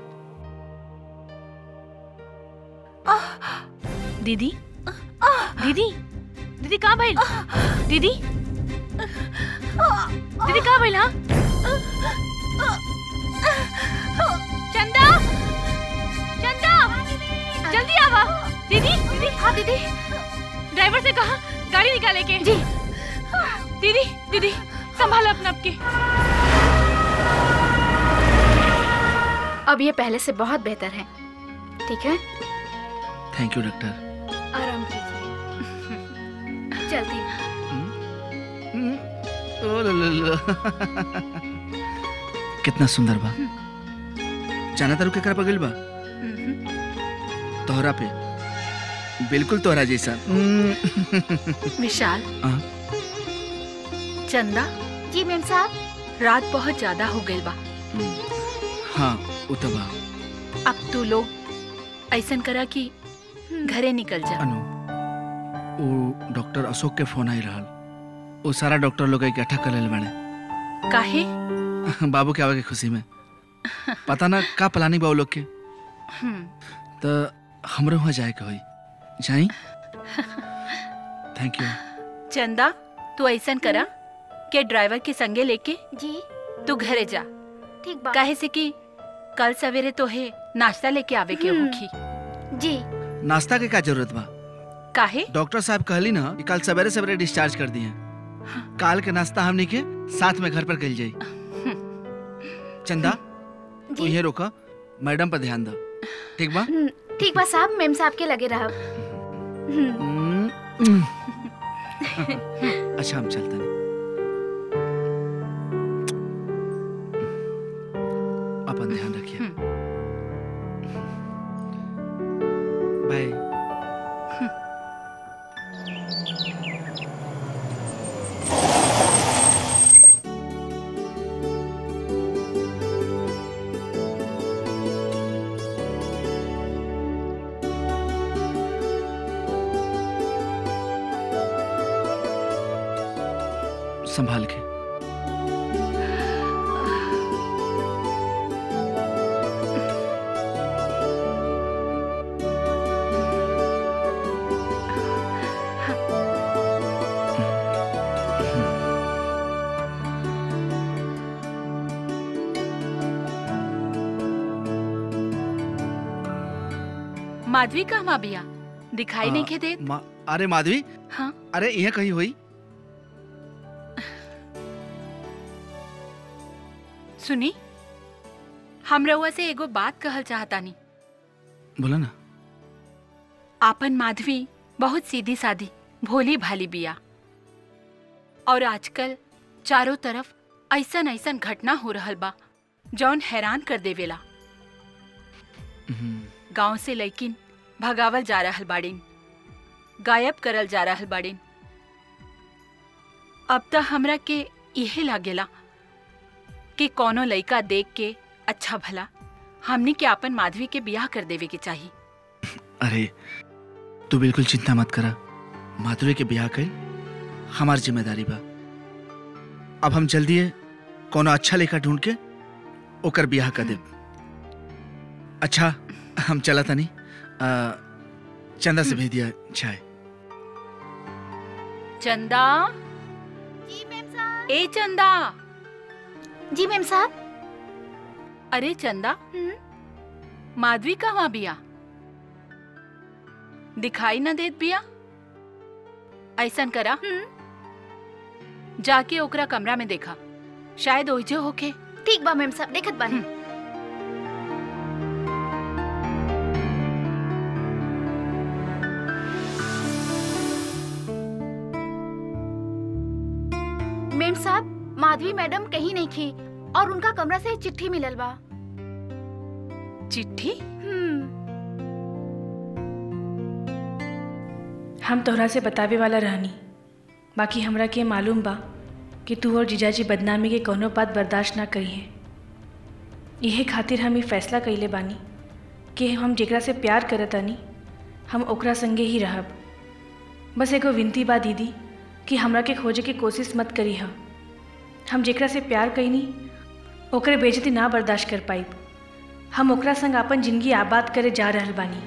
दीदी दीदी दीदी कहाँ भइल दीदी दीदी कहाँ भइल हाँ चंदा चंदा जल्दी आवा दीदी दीदी हाँ दीदी ड्राइवर से कहा गाड़ी निकाले के जी दीदी दीदी संभाल अपना आपके अब ये पहले से बहुत बेहतर है ठीक है थैंक यू डॉक्टर आराम कीजिए चलती हूँ। ओ ला ला ला। कितना सुंदर बा जाना तारू केकरा पर गइल बा तोहरा पे बिल्कुल तोहरा जैसा विशाल हाँ। चंदा जी मैम साहब रात बहुत ज्यादा हो गई बा हाँ उ तो बा अब तू लोग ऐसन करा कि घरे निकल जा अनु वो डॉक्टर अशोक के फोन आई रहल वो सारा डॉक्टर लोग इकट्ठा कर लेल बाड़े काहे बाबू के आवे के खुशी में पता ना का प्लानिंग बा वो लोग के हम्म, तो हमरो वहाँ जाए के होई जाई थैंक यू चंदा तू ऐसन करा के ड्राइवर के संगे लेके जी तू घरे जा ठीक बा काहे से कि कल सवेरे तो है नाश्ता लेके आवे के हम्म। होखी जी नाश्ता के का जरूरत बा काहे डॉक्टर साहब कहली ना कि कल सवेरे सवेरे डिस्चार्ज कर दिए काल के नाश्ता हमनी के साथ में घर पर कल जाई चंदा तू ये रोका मैडम पर ध्यान दो ठीक बा हम्म, ठीक बा साहब मेम साहब के लगे रहा अच्छा हम चलते हैं अपन ध्यान रखिए बाय संभाल के माधवी कहवा बिया दिखाई नहीं के दे मा, अरे माधवी हाँ अरे यह कहीं हुई सुनी हम रउआ से एगो बात कहल चाहतानी बोला ना आपन माधवी बहुत सीधी सादी भोली भाली बिया और आजकल चारों तरफ ऐसन ऐसन घटना हो रहल बा जौन हैरान कर देवेला गांव से लैकिन भगावल जा रहल बाड़ीन गायब करल जा रहल बाड़ीन अब तो हमरा के इहे लागेला कि कोनो लइका देख के अच्छा भला हमनी के अपन माधवी के बियाह कर देवे के चाहिए अरे तू बिल्कुल चिंता मत करा माधुरी के ब्याह कर हमार जिम्मेदारी बा अब हम जल्दी कोनो अच्छा लेखा ढूंढ के ओकर ब्याह कर देब अच्छा हम चला तनी आ, चंदा से भेज दिया चाय चंदा ए चंदा जी मैम साहब अरे चंदा माधवी कहाँ बिया दिखाई न देत बिया ऐसन करा जाके ओकरा कमरा में देखा शायद ओहिजे होके ठीक बा मैम साहब देखत बानी मेम साहब माधवी मैडम कहीं नहीं थी और उनका कमरा से चिट्ठी मिलल बा चिट्ठी हम तोहरा से बतावे वाला रहनी बाकी हमरा के मालूम बा कि तू और जीजाजी बदनामी के कोनो बात बर्दाश्त ना करी है इहे खातिर हम ई फैसला कइले बानी कि हम जेकरा से प्यार करतानी हम ओकरा संगे ही रहब बस एगो विनती बा दीदी कि हमरा के खोजे के कोशिश मत करी हम हम जेकरा से प्यार कईनी ओकरे बेजती ना बर्दाश्त कर पाइब हम ओकरा संग अपन जिंदगी आबाद करे जा रहल बानी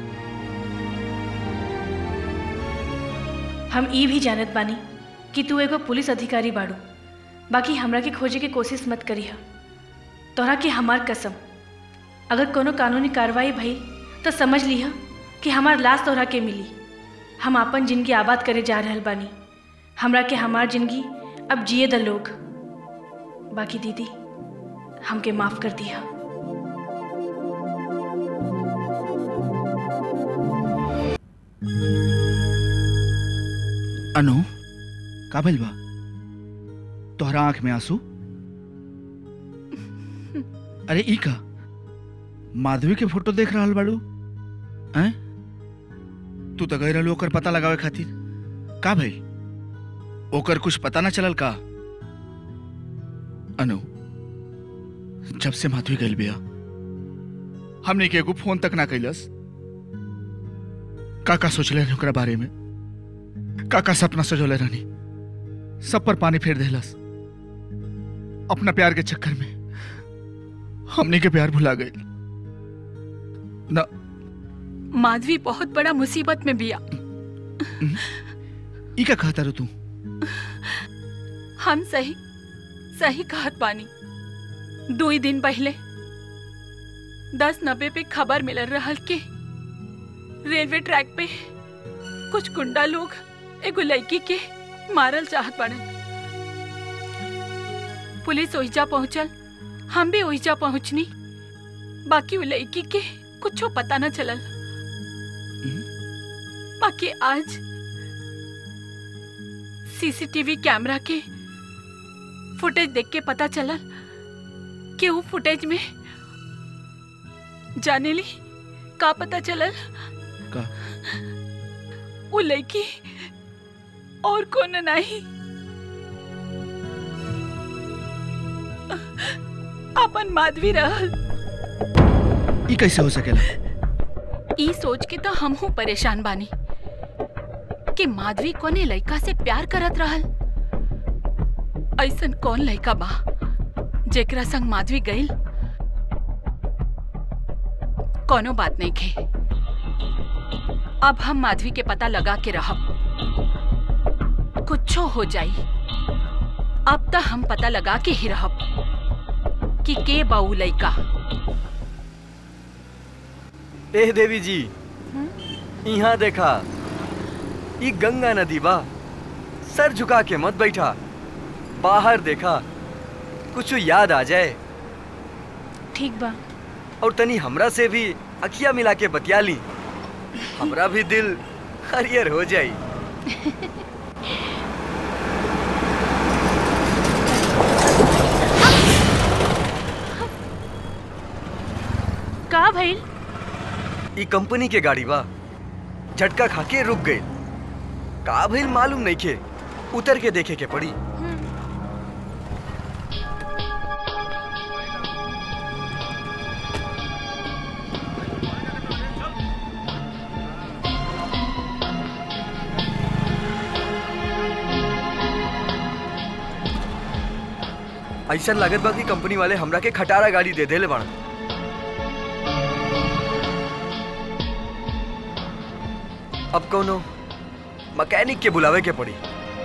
हम ई भी जानत बानी कि तू एगो पुलिस अधिकारी बाड़ू बाकी हमरा के खोजे के कोशिश मत करी तोहरा के हमार कसम अगर कोनो कानूनी कार्रवाई भइल तो समझ लिह कि हमार लाश तोहरा के मिली हम अपन जिंदगी आबाद करे जा रहल बानी हमरा के हमार जिंदगी अब जिए द लोग बाकी दीदी हमके माफ कर दिया अनु का भइल बा तोहरा आंख में आंसू अरे ई का माधवी के फोटो देख रहल बाड़ू हैं तू तो गई रहलू ओकर पता लगावे खातिर का भइल ओकर कुछ पता ना चलल का अनु जब से माधवी गइल बिया हमने के एगो फोन तक ना कैलस का का सोचले रहनी ओकरा बारे में का का सपना सजोले रहनी सब पर पानी फेर देलस अपना प्यार के चक्कर में हमने के प्यार भुला गए ना माधवी बहुत बड़ा मुसीबत में बिया ई का कहता रो तू हम सही सही कहत बानी दो ही दिन पहले दस नब्बे पे खबर मिल रहल के रेलवे ट्रैक पे कुछ गुंडा लोग एगो लड़की के मारल चाहत बाड़न पुलिस ओहिजा पहुंचल हम भी ओहिजा पहुंचनी बाकी वो लड़की के कुछो पता न चलल बाकी आज सीसीटीवी कैमरा के फुटेज देख के पता चलल कि वो फुटेज में जाने ली का पता चलल का वो लड़की और कौन नहीं अपन माधवी रहल ई कैसे हो सकेला ई सोच के तो हम हूँ परेशान बानी कि माधवी कोने लड़का से प्यार करत रहल ऐसन कौन लड़का बा जेकरा संग माधवी गईल कोनो बात नहीं खे अब हम माधवी के पता लगा के रहब कुछो हो जाई अब तो हम पता लगा के ही रहब कि के बाऊ लड़का ए देवी जी यहाँ देखा ई गंगा नदी बा सर झुका के मत बैठा बाहर देखा कुछ याद आ जाए ठीक बा और तनी हमरा से भी अखिया मिला के बतिया ली हमरा भी दिल हरियर हो जाई का भइल ई कंपनी के गाड़ी बा झटका खा के रुक गई का भइल मालूम नहीं खे उतर के देखे के पड़ी ऐसा लागत बा कि कंपनी वाले हमरा के खटारा गाड़ी दे देले बाड़न अब कौनो मैकेनिक के बुलावे के पड़ी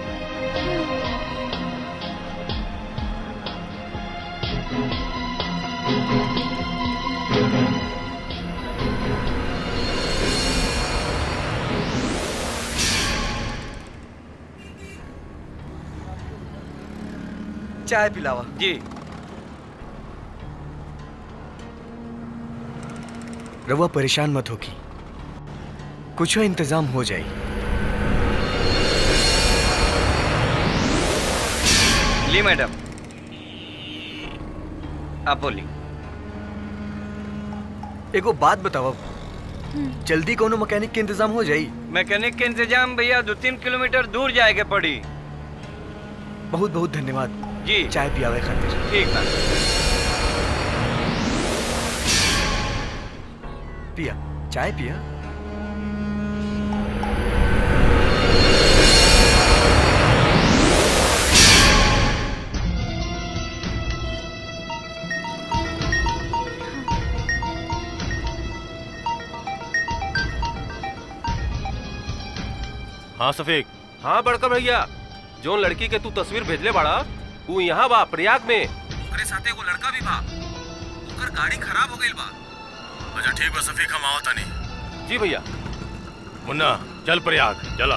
चाय पिलावा जी रवा परेशान मत होगी कुछ इंतजाम हो जाए ली मैडम आप बोली एगो बात बताओ जल्दी कोनो मैकेनिक के इंतजाम हो जाई मैकेनिक के इंतजाम भैया दो तीन किलोमीटर दूर जाए के पड़ी बहुत बहुत धन्यवाद जी चाय पियावे खातिर ठीक बा पिया चाय पिया हाँ सफेद हाँ बड़का भैया जो लड़की के तू तस्वीर भेजले बाड़ा तू यहाँ बा प्रयाग में ओकरे साथे एगो लड़का भी बा ओकर गाड़ी खराब हो गइल बा अच्छा ठीक बा सफीक हम आवत तानी जी भैया मुन्ना चल प्रयाग चला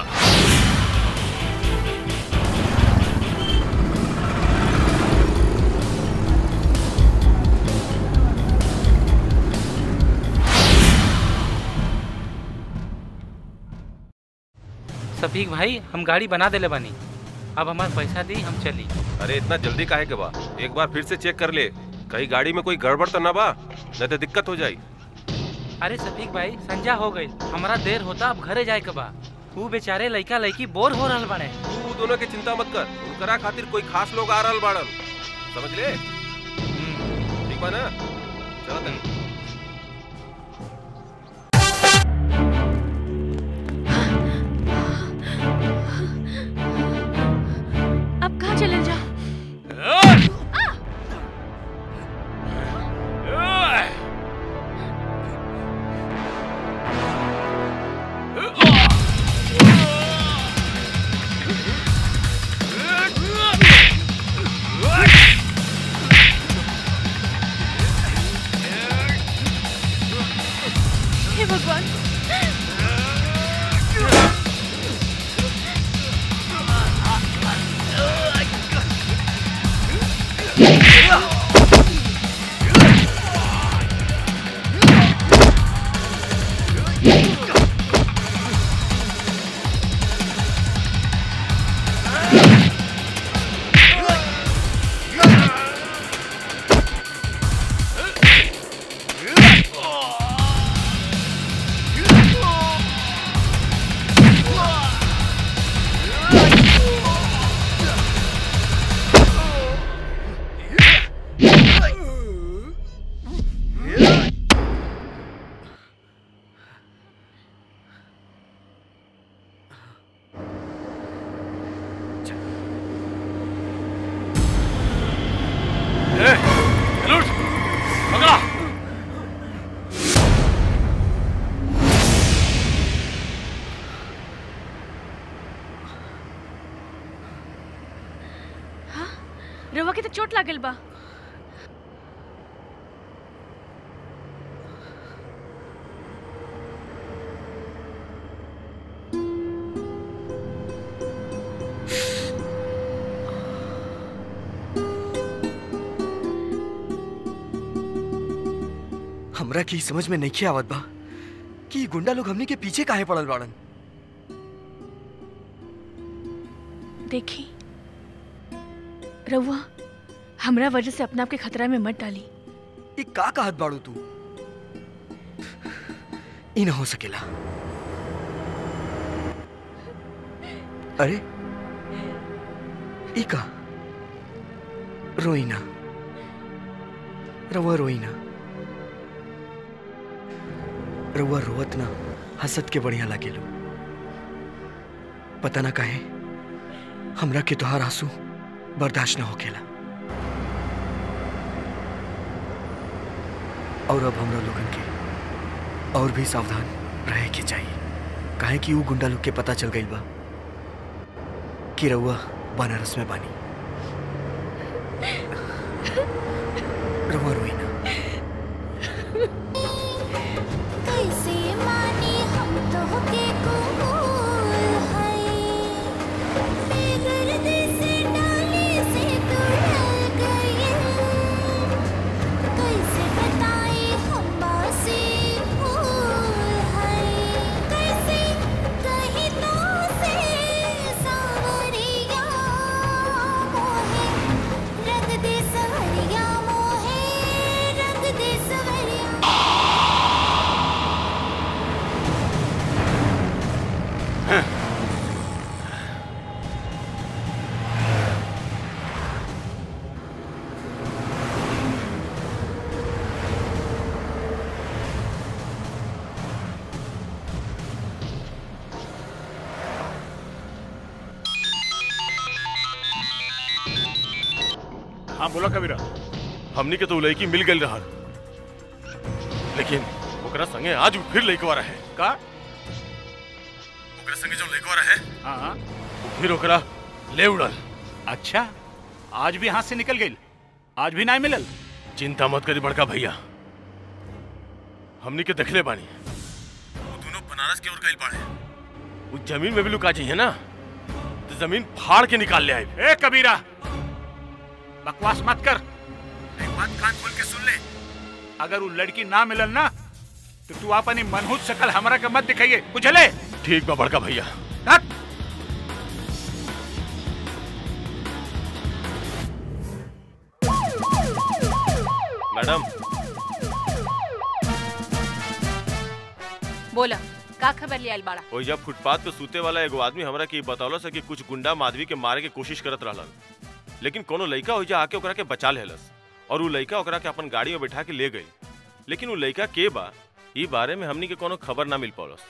सफीक भाई हम गाड़ी बना देले बानी अब हमारे पैसा दी हम चली अरे इतना जल्दी काहे के बा एक बार फिर से चेक कर ले कहीं गाड़ी में कोई गड़बड़ तो ना बा नहीं तो दिक्कत हो जाई अरे सफीक भाई संजा हो गई हमारा देर होता अब घरे जाए के बा वो बेचारे लड़का लड़की बोर हो रहल बाड़े तू दोनों की चिंता मत कर उनकरा खातिर कोई खास लोग आ रहल बाड़न समझ ले ठीक बा ना चलो तनी अब कहाँ चले जा पकड़ा रवा के तो चोट लागल बा हमरा की समझ में नहीं आवत बा कि ई गुंडा लोग हमनी के पीछे काहे पड़ल बाड़न देखी रउआ हमरा वजह से अपना आपके खतरा में मत डाली ई का कहत बाड़ू तू ई न हो सकेला अरे ई का रोईना रउआ रोईना रउआ रोवत ना हंसत के बढ़िया लागेलो पता ना काहे हमरा के तोहार आंसू बर्दाश्त ना होकेला और अब हमरा लोगन के और भी सावधान रहे के चाहिए काहे कि ऊ गुंडा लोग के पता चल गइल बा कि रउआ बनारस में बानी रउआ रोई ना कैसे माने हम तो के कबूल है बेदर्दी से डाली से तू ढल गई कैसे बताए हम बासी भूल है कैसे कहीं तो से सावरिया मोहे रंग दे सवरिया मोहे रंग दे सवरिया हाँ बोला कबीरा हमनी के तो उ लड़की मिल गई रहल लेकिन ओकरा संगे आज फिर लड़कवा रहे का ओकरा संगे जो लड़कवा रहे हाँ वो फिर ओकरा ले उड़ल अच्छा आज भी हाथ से निकल गई आज भी ना मिलल चिंता मत करी बड़का भैया हमनी के देखले बानी वो दोनों बनारस की ओर गइल बाड़े वो जमीन में भी लुका चाहिए ना तो जमीन फाड़ के निकाल ले आए ए कबीरा बकवास मत कर एक बात कान खोल के सुन ले अगर वो लड़की ना मिलल ना तो तू अपनी मनहूस शकल हमरा के मत दिखाइए बुझले ठीक बा बड़का भैया हट मैडम बोला का खबर ले आइल बाड़ा ओइजा फुटपाथ पे सूते वाला एगो आदमी हमरा के बतौलस है कि कुछ गुंडा माधवी के मारे के कोशिश करत रहलन लेकिन कोनो लइका ओइजा आके ओकरा के बचा लेहलस और उ लइका ओकरा के अपन गाड़ी में बैठा के ले गई लेकिन उ लइका के बा ई बारे में हमनी के कोनो खबर ना मिल पौलस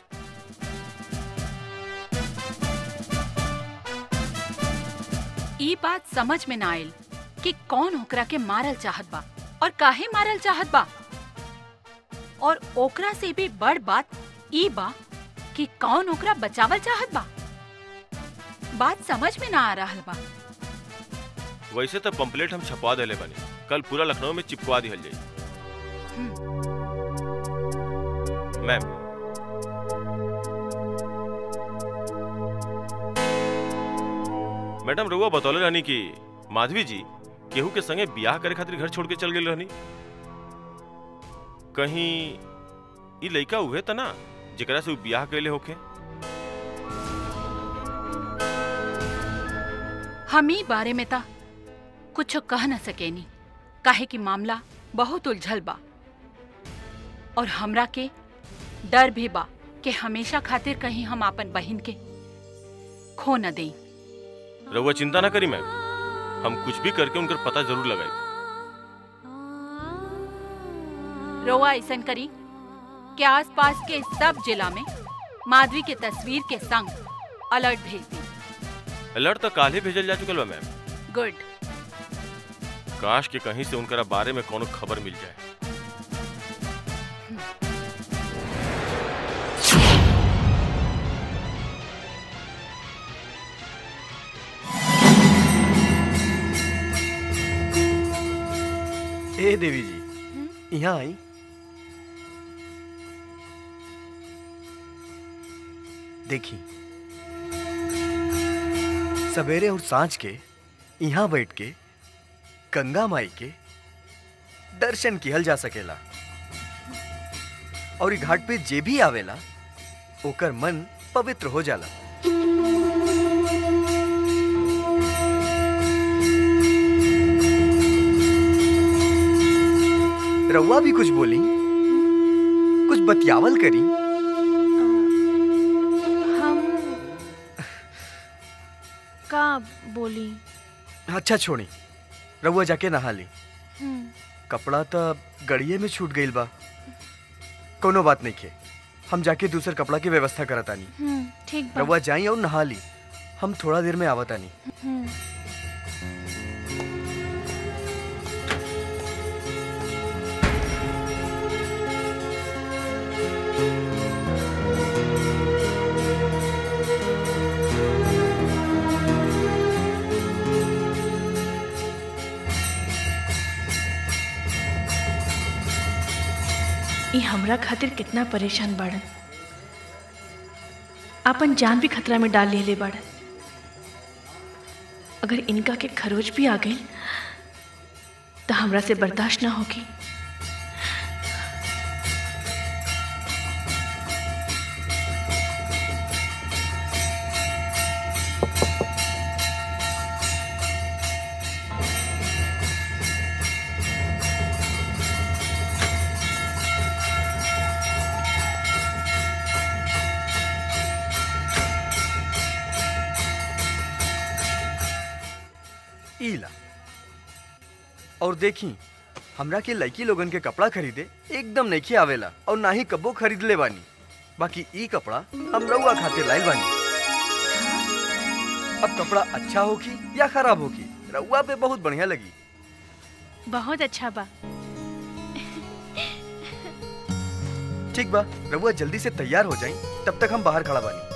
ई बात समझ में ना आयल कि कौन ओकरा के मारल चाहत बा और काहे मारल चाहत बा और ओकरा से भी बड़ बात ई बा कि कौन ओकरा बचावल चाहत बा बात समझ में ना आ रहल बा वैसे तो पंपलेट हम छपवा देले बनी कल पूरा लखनऊ में चिपकवा दिहल जाई मैम मैडम रुआ बतौले रहनी कि माधवी जी केहू के संगे ब्याह करे खातिर घर छोड़ के चल गेल रहनी कहीं ई लइका उहे त ना जेकरा से उ ब्याह कैले होखे हम ही बारे में ता कुछ कह न सकेनी काहे कि मामला बहुत उलझल बा और हमरा के डर भी बा कि हमेशा खातिर कहीं हम अपन बहन के खो न देई रउआ चिंता ना करी मैम हम कुछ भी करके उनकर पता जरूर लगाए रोआ ऐसन करी कि आसपास के सब जिला में माधवी के तस्वीर के संग अलर्ट भेज दी अलर्ट तो काले भेजल जा चुकल बा मैम गुड काश के कहीं से उनकरा बारे में कोनो खबर मिल जाए ए देवी जी यहाँ आई देखी सवेरे और सांझ के यहाँ बैठ के गंगा माई के दर्शन किहल जा सकेला और ई घाट पे जे भी आवेला ओकर मन पवित्र हो जाला रउआ भी कुछ बोली कुछ बतियावल करी हम का बोली अच्छा छोड़ी रउआ जाके नहा ली हम्म, कपड़ा तो गड़िए में छूट गईल बा कोनो बात नहीं खे हम जाके दूसर कपड़ा की व्यवस्था करतानी हम्म, ठीक बा रउआ जाई और नहा ली हम थोड़ा देर में आवतानी हम्म, ई हमरा खातिर कितना परेशान बाड़न अपन जान भी खतरा में डाल लेले बाड़न अगर इनका के खरोच भी आ गई तो हमरा से बर्दाश्त ना होगी ईला और देखी हमरा के लड़की लोगन के कपड़ा खरीदे एकदम नहीं आवेला और ना ही कबो खरीद ले बानी बाकी ई कपड़ा हम रउआ खातिर लाइल बानी अब कपड़ा अच्छा होगी या खराब होगी रउआ पे बहुत बढ़िया लगी बहुत अच्छा बा ठीक बा रउआ जल्दी से तैयार हो जाई तब तक हम बाहर खड़ा बानी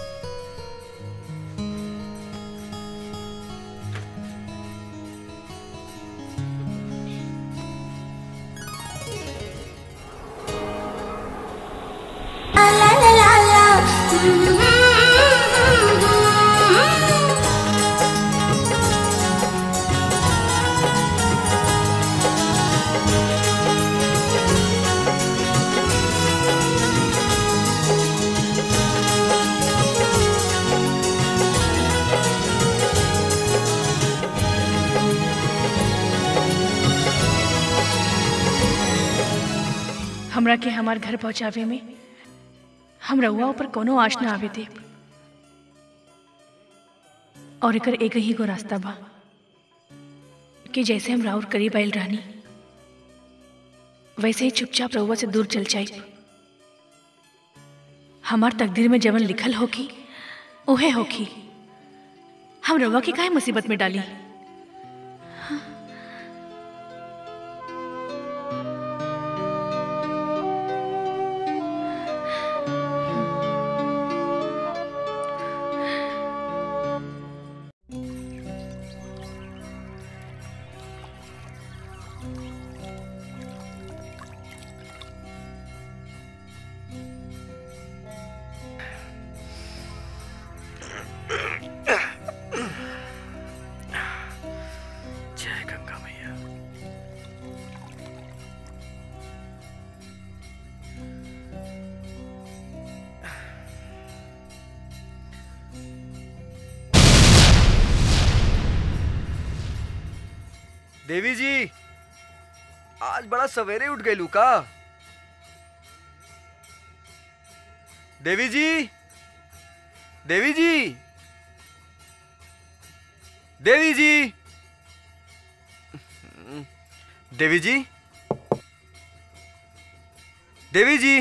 हमरा के हमार घर पहुंचावे में हम रउआ ऊपर कोनो आश ना आवे दे और एकर एक ही गो रास्ता बा कि जैसे हम राउर करीब आइल रहनी वैसे ही चुपचाप रउआ से दूर चल जाई हमार तकदीर में जवन लिखल होगी उहे होगी हम रउआ के काहे मुसीबत में डाली देवी जी आज बड़ा सवेरे उठ गई का देवी जी देवी जी देवी जी देवी जी देवी जी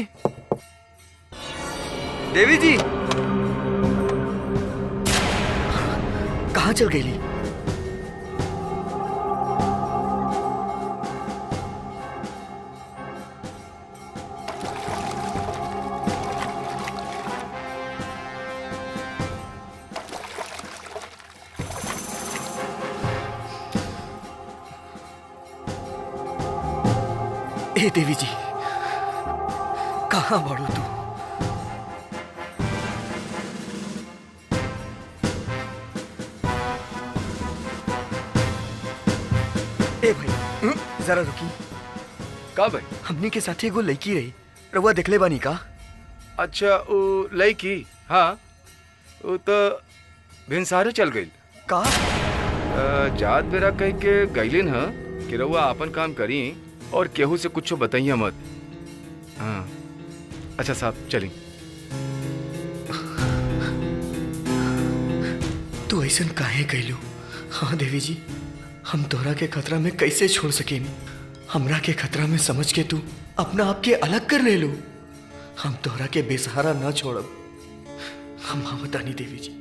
देवी जी कहाँ चल गई ए देवी जी कहाँ बढ़ू तू ए भाई हम्म, जरा रुकी का भाई हमनी के साथ एगो लड़की रही रउआ देखले बानी का अच्छा वो लड़की हाँ वो तो भिनसारे चल गई का जात बेरा कह के गईलिन ह कि रउआ अपन काम करी और केहू से कुछ बताइए मत हाँ अच्छा साहब चली तू ऐसा काहे कैलू हाँ देवी जी हम तोहरा के खतरा में कैसे छोड़ सकेनी हमरा के खतरा में समझ के तू अपना आप के अलग कर ले लो हम तोहरा के बेसहारा ना छोड़ब हम बतानी देवी जी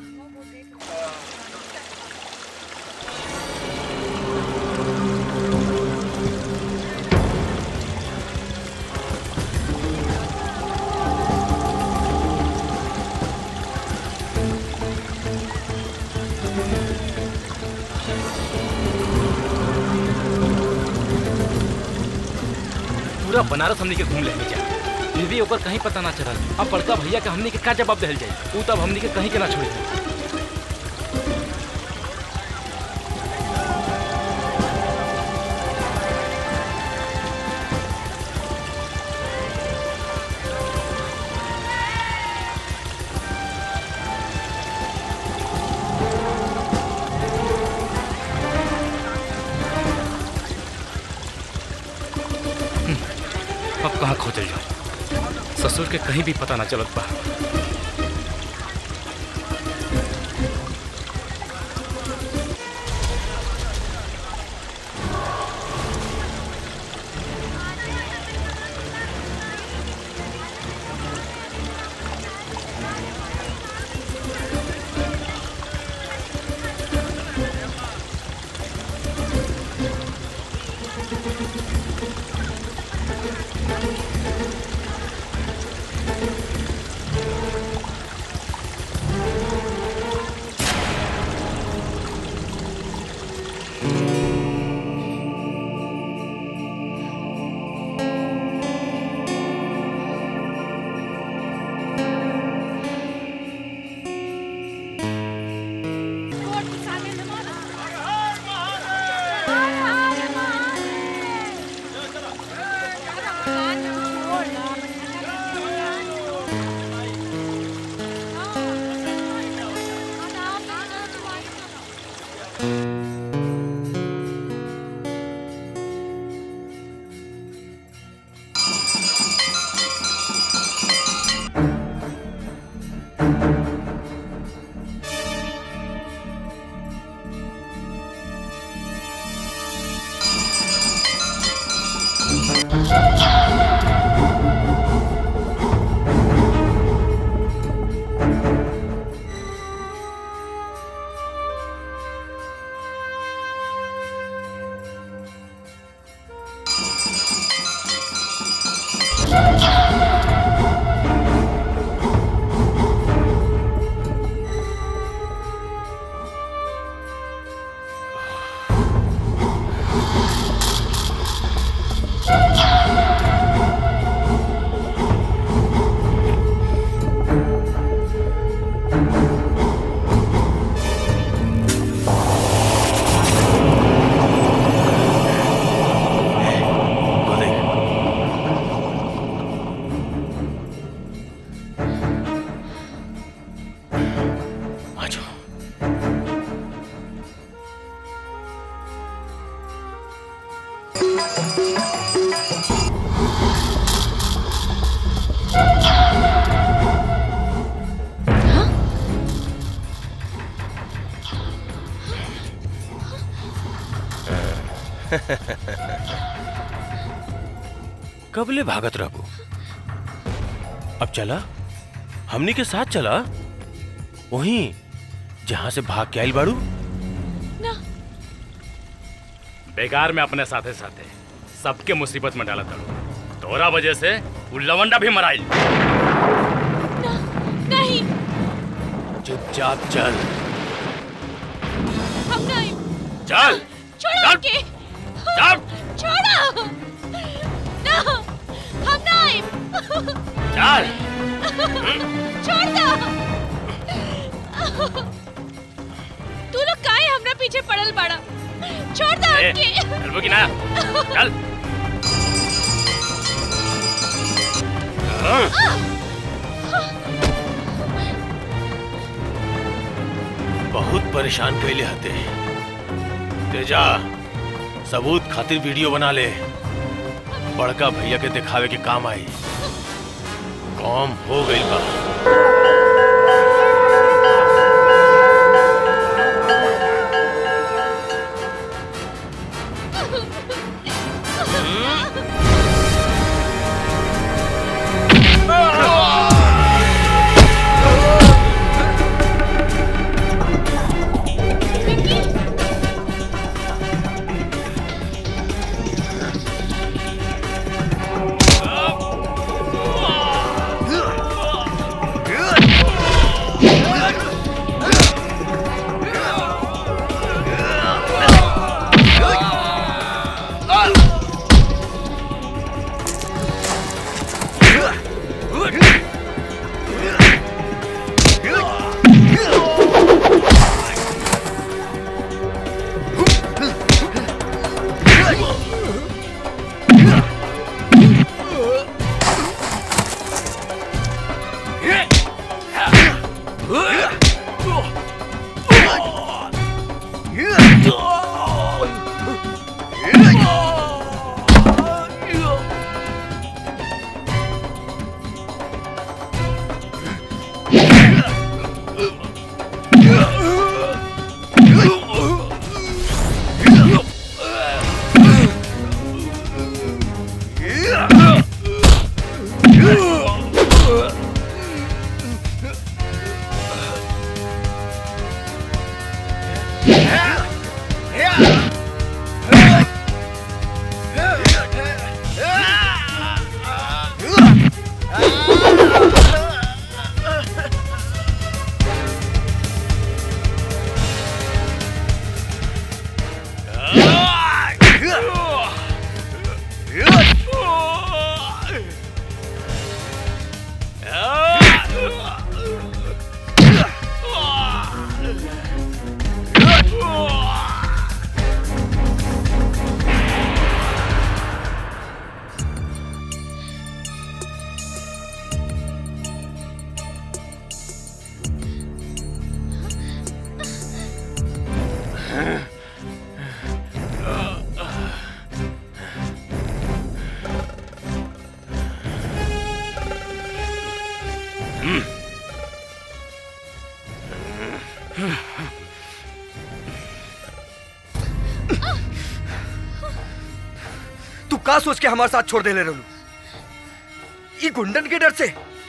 पूरा बनारस हमनी के घूम लेने जा फिर भी ओकर कहीं पता ना चलल अब बड़का भैया के हमनी के का जवाब दिल जाई ऊ तब हमनी के कहीं के ना छोड़ी अब कहाँ खोजल जाओ ससुर के कहीं भी पता ना चलत बा कबले भागत रहबू अब चला हमनी के साथ चला वहीं जहां से भाग के आइल बाड़ू बेकार में अपने साथे साथे सबके मुसीबत में डाला तड़ो तोरा वजह से उ लवंडा भी मराइल नहीं चुपचाप चल हम नहीं चल छोड़ो के चल छोड़ो ना हम नहीं चल छोड़ दो तू लोग काहे हमरा पीछे पड़ल बाड़ा छोड़ दो ए, हमके चलबो कि ना चल बहुत परेशान कैले हते तेजा सबूत खातिर वीडियो बना ले बड़का भैया के दिखावे के काम आई काम हो गई बा तू का सोच के हमारे साथ छोड़ दे ले रहलू ई गुंडन के डर से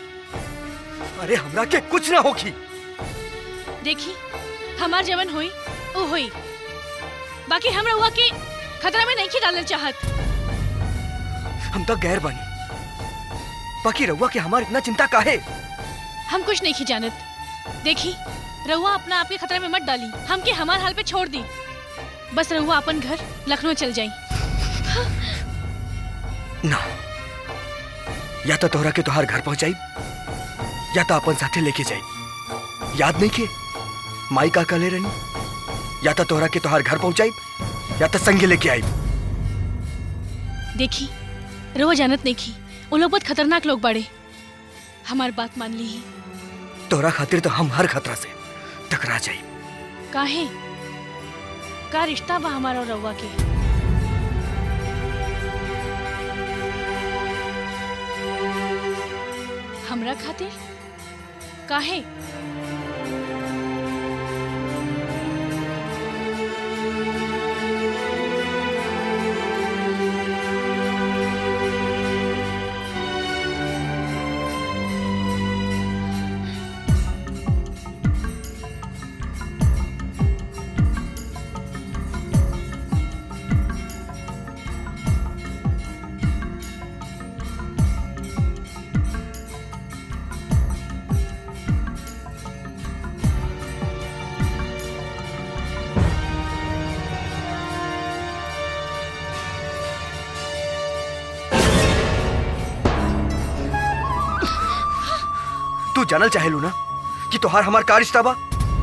अरे हमरा के कुछ ना होगी देखी हमार जवन हुई वो हुई बाकी हमरा हुआ कि खतरा में नहीं की डालना चाहत हम तो गैर बनी बाकी रहुआ के हमार इतना चिंता काहे हम कुछ नहीं की जानत देखी रहुआ अपना आपके खतरे में मत डाली हमके हमार हाल पे छोड़ दी बस रहुआ अपन घर लखनऊ चल जाई ना या तो तोहरा के तोहार घर पहुंचाई या तो अपन साथे लेके जाई याद नहीं के माई का कले रहनी या तो तोहरा के तोहार घर पहुंचाई या तो संगे लेके आई देखी रहुआ जानत नहीं की वो लोग बहुत खतरनाक लोग बड़े हमार बात मान ली तोहरा खातिर तो हम हर खतरा से टकरा जाई काहे का रिश्ता बा हमारा और रहुआ के खातिर काहे तू जानल चाहेलू ना कि तोहार हमार का रिश्ता बा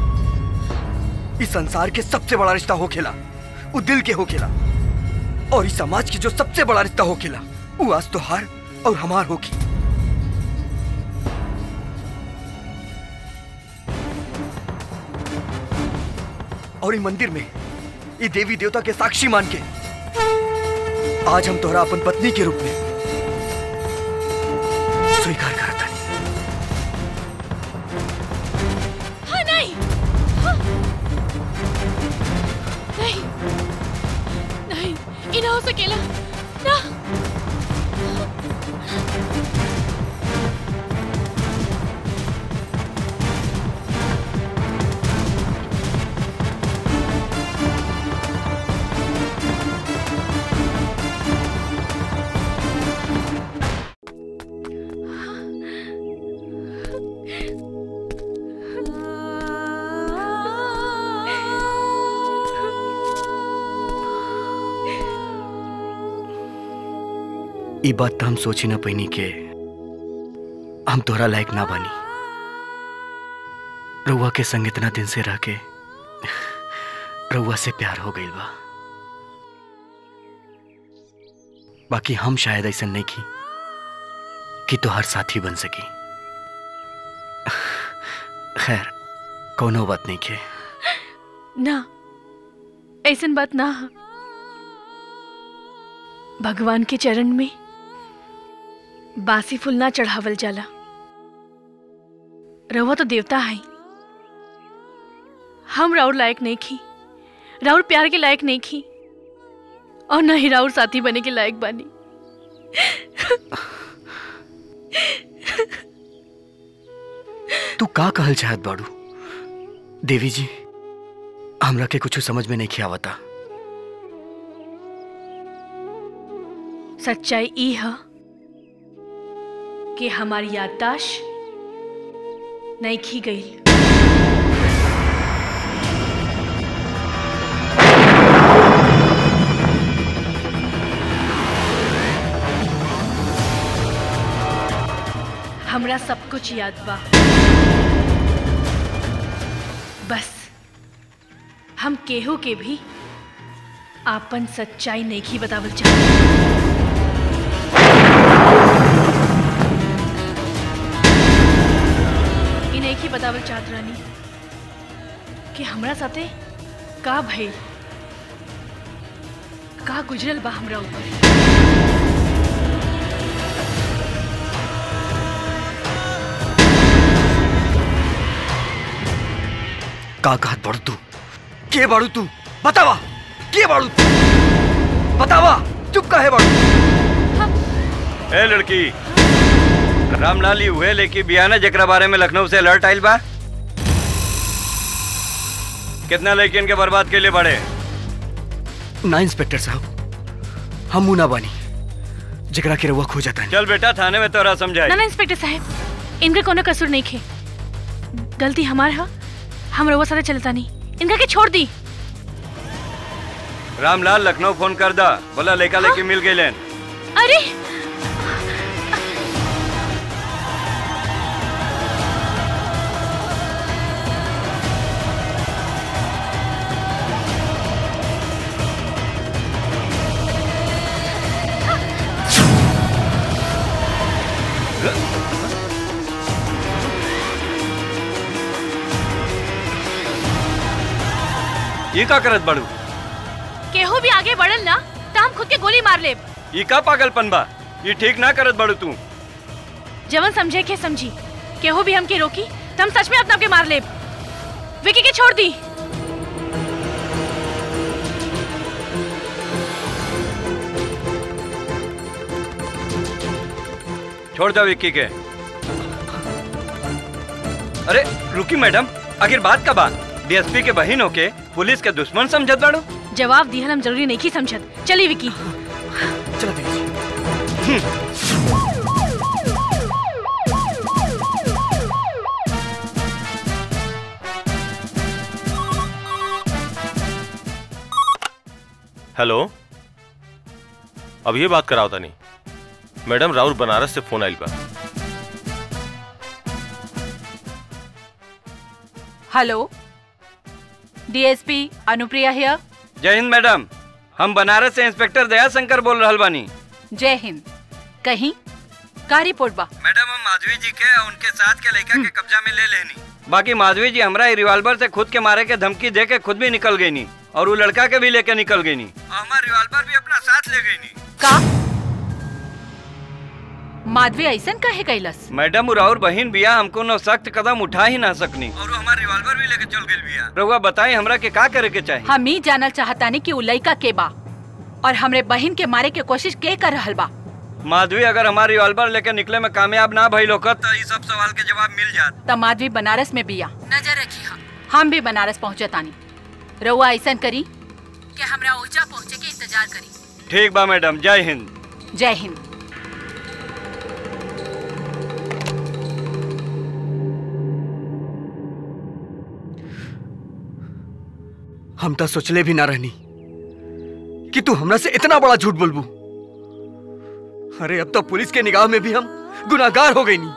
इस संसार के सबसे बड़ा रिश्ता हो खेला वो दिल के हो खेला और इस समाज की जो सबसे बड़ा रिश्ता हो खेला वो आज तोहार और हमार होगी और ये मंदिर में ये देवी देवता के साक्षी मान के आज हम तोहरा अपन पत्नी के रूप में स्वीकार करता हाँ नहीं हाँ। नहीं नहीं ये ना हो सकेला ना ई बात तो हम सोची ना पैनी के हम तोहरा लायक ना बानी रउआ के संग इतना दिन से रह के रउआ से प्यार हो गई बा बाकी हम शायद ऐसा नहीं की कि तोहर साथी बन सकी खैर कोनो बात नहीं के ना ऐसन बात ना हा। भगवान के चरण में बासी फूल ना चढ़ावल जाला रहुआ तो देवता है हम राउर लायक नहीं खी राउर प्यार के लायक नहीं खी और ना ही राउर साथी बने के लायक बानी तू का कहल चाहत बाड़ू देवी जी हमरा के कुछ समझ में नहीं खियावता सच्चाई ई है कि हमारी याददाश्त नहीं खी गई हमरा सब कुछ याद बा बस हम केहू के भी आपन सच्चाई नहीं की बतावल चाहते ई नहीं की बतावल चाहत रानी कि हमरा साथे का भइल का गुजरल बा हमरा ऊपर का कहत बाड़ू तू के बाड़ू तू बतावा के बाड़ू तू बतावा चुप काहे बाड़ू ए लड़की रामलाल ही हुए लेकिन बियाना जकरा बारे में लखनऊ से अलर्ट आइल बा कितना लड़कियन के बर्बाद के लिए बड़े ना इंस्पेक्टर साहब हम मुना बानी जकरा के रउआ खो जाता चल बेटा थाने में तोरा समझाई ना ना इंस्पेक्टर साहब इनका कोनो कसूर नहीं खे गलती हमार है हम रउआ साथे चलता नहीं इनका के छोड़ दी रामलाल लखनऊ फोन कर दा बोला लेका लेके मिल गए लेन अरे ये का करत बड़ू केहू भी आगे बढ़ल ना तो हम खुद के गोली मार लेब ये का पागलपन बा ये ठीक ना करत बड़ू तू जवन समझे के समझी केहू भी हमके रोकी तो हम सच में अपना के मार ले विकी के छोड़ दी छोड़ दो विक्की के अरे रुकी मैडम आखिर बात का बात डीएसपी के बहन होके पुलिस के दुश्मन समझत बाड़ो जवाब दिहल हम जरूरी नहीं की समझत चली विकी हेलो अब ये बात कराओ तनी मैडम राउर बनारस से फोन आइल बा हेलो डीएसपी अनुप्रिया हियर जय हिंद मैडम हम बनारस से इंस्पेक्टर दया शंकर बोल रहल बानी जय हिंद कहीं का रिपोर्ट बा मैडम हम माधवी जी के और उनके साथ के लड़का के कब्जा में ले लेनी बाकी माधवी जी हमरा ई रिवॉल्वर से खुद के मारे के धमकी दे के खुद भी निकल गई नी और वो लड़का के भी लेके निकल गई नी हमारा रिवॉल्वर भी अपना साथ ले गई नी का माधवी ऐसन कहे कैलस मैडम उराउर बहन बिया हमको न सख्त कदम उठा ही ना सकनी और वो हमारा रिवॉल्वर भी लेके चल गई बिया रउआ बताई हमरा के का करे के चाहिए हम ही जानल चाहतानी कि उ लइका के बा और हमरे बहन के मारे के कोशिश के कर रहल बा माधवी अगर हमारा रिवॉल्वर लेके निकले में कामयाब ना भइल होकर तो ये सब सवाल के जवाब मिल जात त माधवी बनारस में बिया नजर रखी हम हम भी बनारस पहुंचतानी रउआ ऐसन करी कि हमरा ओजा पहुंचे के इंतजार करी ठीक बा मैडम जय हिंद जय हिंद हम तो सोचले भी ना रहनी कि तू हमरा से इतना बड़ा झूठ बोलबू अरे अब तो पुलिस के निगाह में भी हम गुनाहगार हो गई नी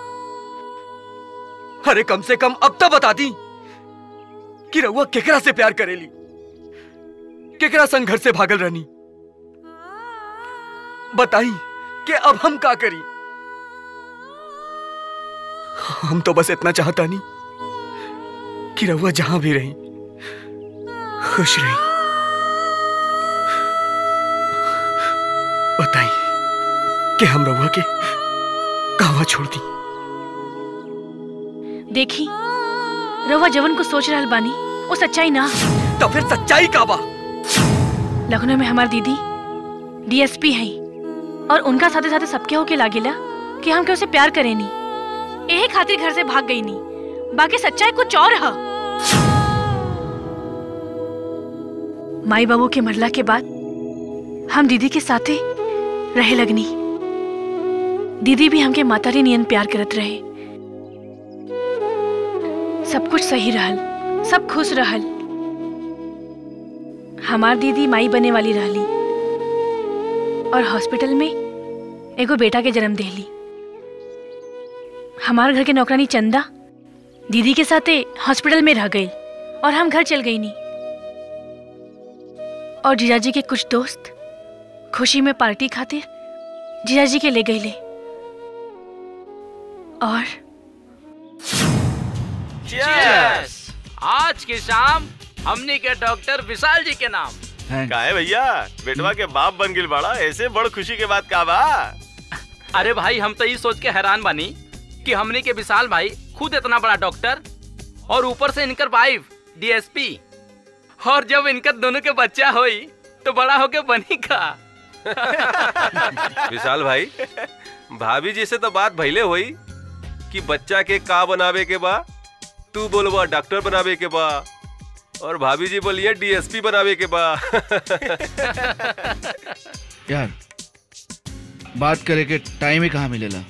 अरे कम से कम अब तो बता दी कि रउआ केकरा से प्यार करेली केकरा संग घर से भागल रहनी बताई कि अब हम का करी हम तो बस इतना चाहता नहीं कि रउआ जहां भी रही खुश रही बताई कि हम रउआ के कहवा छोड़ दी देखी रवा जवन को सोच रहल बानी वो सच्चाई ना तो फिर सच्चाई का बा लखनऊ में हमार दीदी डीएसपी हैं और उनका साथे साथे सबके होके लागेला कि हम के उसे प्यार करेनी यही खातिर घर से भाग गई नी बाकी सच्चाई कुछ और है माई बाबू के मरला के बाद हम दीदी के साथे रहे लगनी दीदी भी हमके मातारी नियन प्यार करत रहे सब कुछ सही रहल सब खुश रहल हमार दीदी माई बने वाली रहली और हॉस्पिटल में एगो बेटा के जन्म देली हमार घर के नौकरानी चंदा दीदी के साथे हॉस्पिटल में रह गई और हम घर चल गई नी और जीजाजी के कुछ दोस्त खुशी में पार्टी खातिर जीजाजी के ले गई ले और Cheers! आज की शाम हमनी के डॉक्टर विशाल जी के नाम का है भैया बेटवा के बाप बन गिल बड़ा ऐसे बड़ खुशी के बात का बा अरे भाई हम तो ये सोच के हैरान बानी कि हमनी के विशाल भाई खुद इतना बड़ा डॉक्टर और ऊपर से इनकर वाइफ डीएसपी और जब इनकर दोनों के बच्चा होई तो बड़ा होके बनी का विशाल भाई भाभी जी से तो बात भइले होई कि बच्चा के का बनावे के बा तू बोलबा डॉक्टर बनावे के बा और भाभी जी बोलिए डीएसपी बनावे के बा यार बात करे के टाइम ही कहाँ मिलेला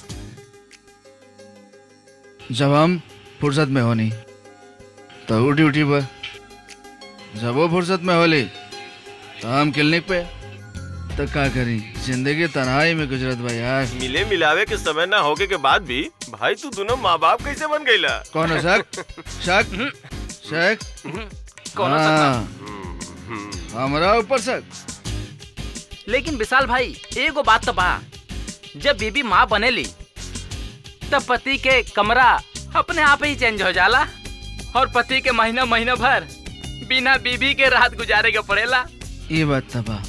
जब हम फुर्सत में होनी तो वो ड्यूटी पर जब वो फुर्सत में होली तो हम क्लिनिक पे तो का करी जिंदगी तन्हाई में गुजरत बा यार मिले मिलावे के समय ना होके के बाद भी भाई तू दोनों माँ बाप कैसे बन गईला कौन है शक शक शक कौन है हाँ, हमारा ऊपर शक लेकिन विशाल भाई एगो बात तो बा जब बीबी माँ बनेली तब पति के कमरा अपने आप ही चेंज हो जाला और पति के महीना महीना भर बिना बीबी के रात गुजारे के पड़ेला ये बात तबा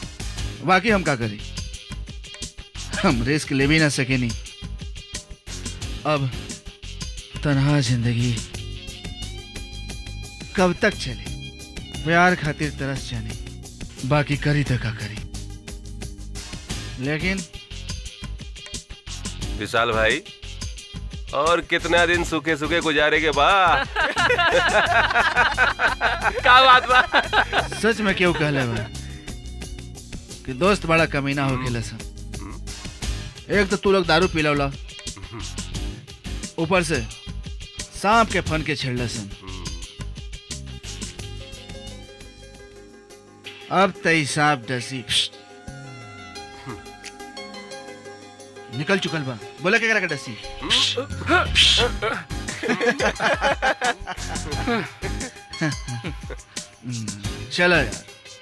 बाकी हम का करी हम रिस्क ले भी ना सके नहीं अब तनहा जिंदगी कब तक चली प्यार खातिर तरस जानी बाकी करी तो का करी लेकिन विशाल भाई और कितना दिन सूखे सूखे गुजारे के बाद का बात बा सच में क्यों कहले बा कि दोस्त बड़ा कमीना हो गेला सन एक तो तू लोग दारू पीला ऊपर से सांप के फन के छेड़ला सन अब तई सांप डसी निकल चुकल बा बोला क्या करा डसी चलो यार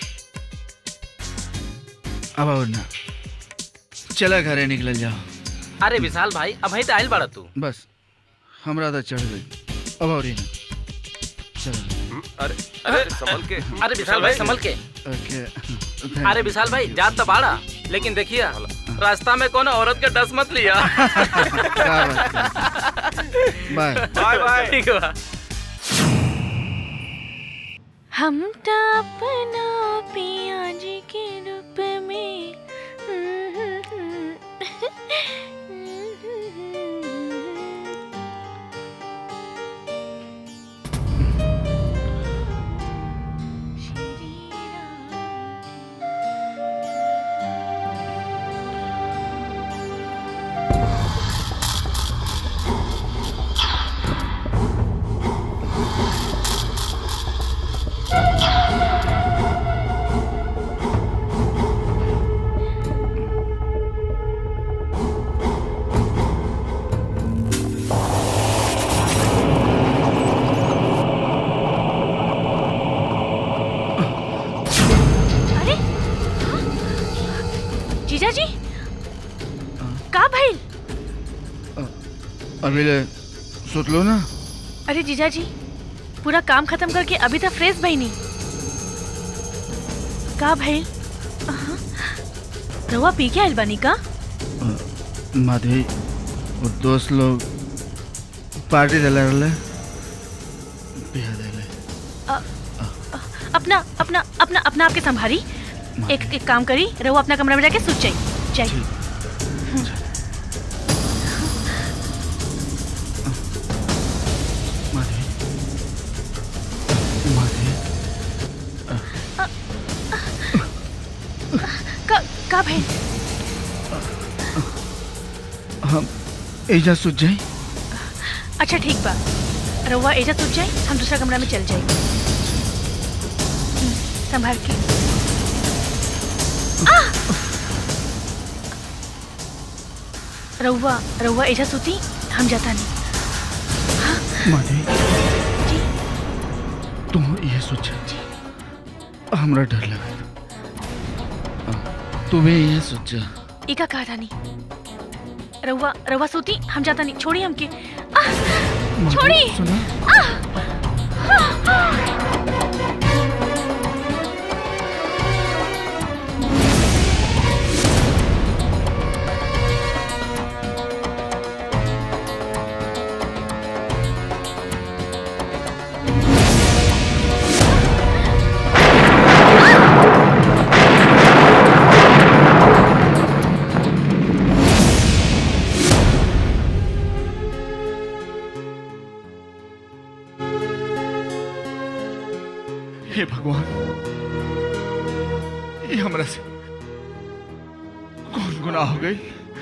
अब और ना चला घरे निकल जाओ अरे विशाल भाई अब तो आयल बाड़ा तू बस हमरा तो चढ़ गई अब और ही ना चलो अरे अरे संभल के अरे विशाल भाई संभल के ओके अरे विशाल भाई जात तो बाड़ा लेकिन देखिए रास्ता में कोनो औरत के डस मत लिया बाय बाय बाय ठीक बा हम तो अपना पिया जी के रूप में अरे जीजा जी का भइल अभी ले सुत लो ना अरे जीजा जी पूरा काम खत्म करके अभी तक फ्रेश भइनी का भइल अहाँ, रउआ पी के आइल बानी का माधवी वो दोस्त लोग पार्टी दिला रहे बिहा दिले अ- अ- अपना अपना अपना अपना आपके संभारी एक एक काम करी रहुआ अपना कमरा में जाके सूत जाई जाई का का भइल हम एजा सुत जाए अच्छा ठीक बा रहुआ एजा सूत जाई हम दूसरा कमरा में चल जाई हम्म, संभाल के आ! रहुआ रहुआ एजा सूती हम जाता नहीं माधवी तुम ये सोचा हमरा डर लगा तू भी ये सोचा इका कहा था नहीं रहुआ रहुआ सूती हम जाता नहीं छोड़ी हमके आ! छोड़ी आ! आ! हे भगवान ये हमरा से कौन गुनाह हो गई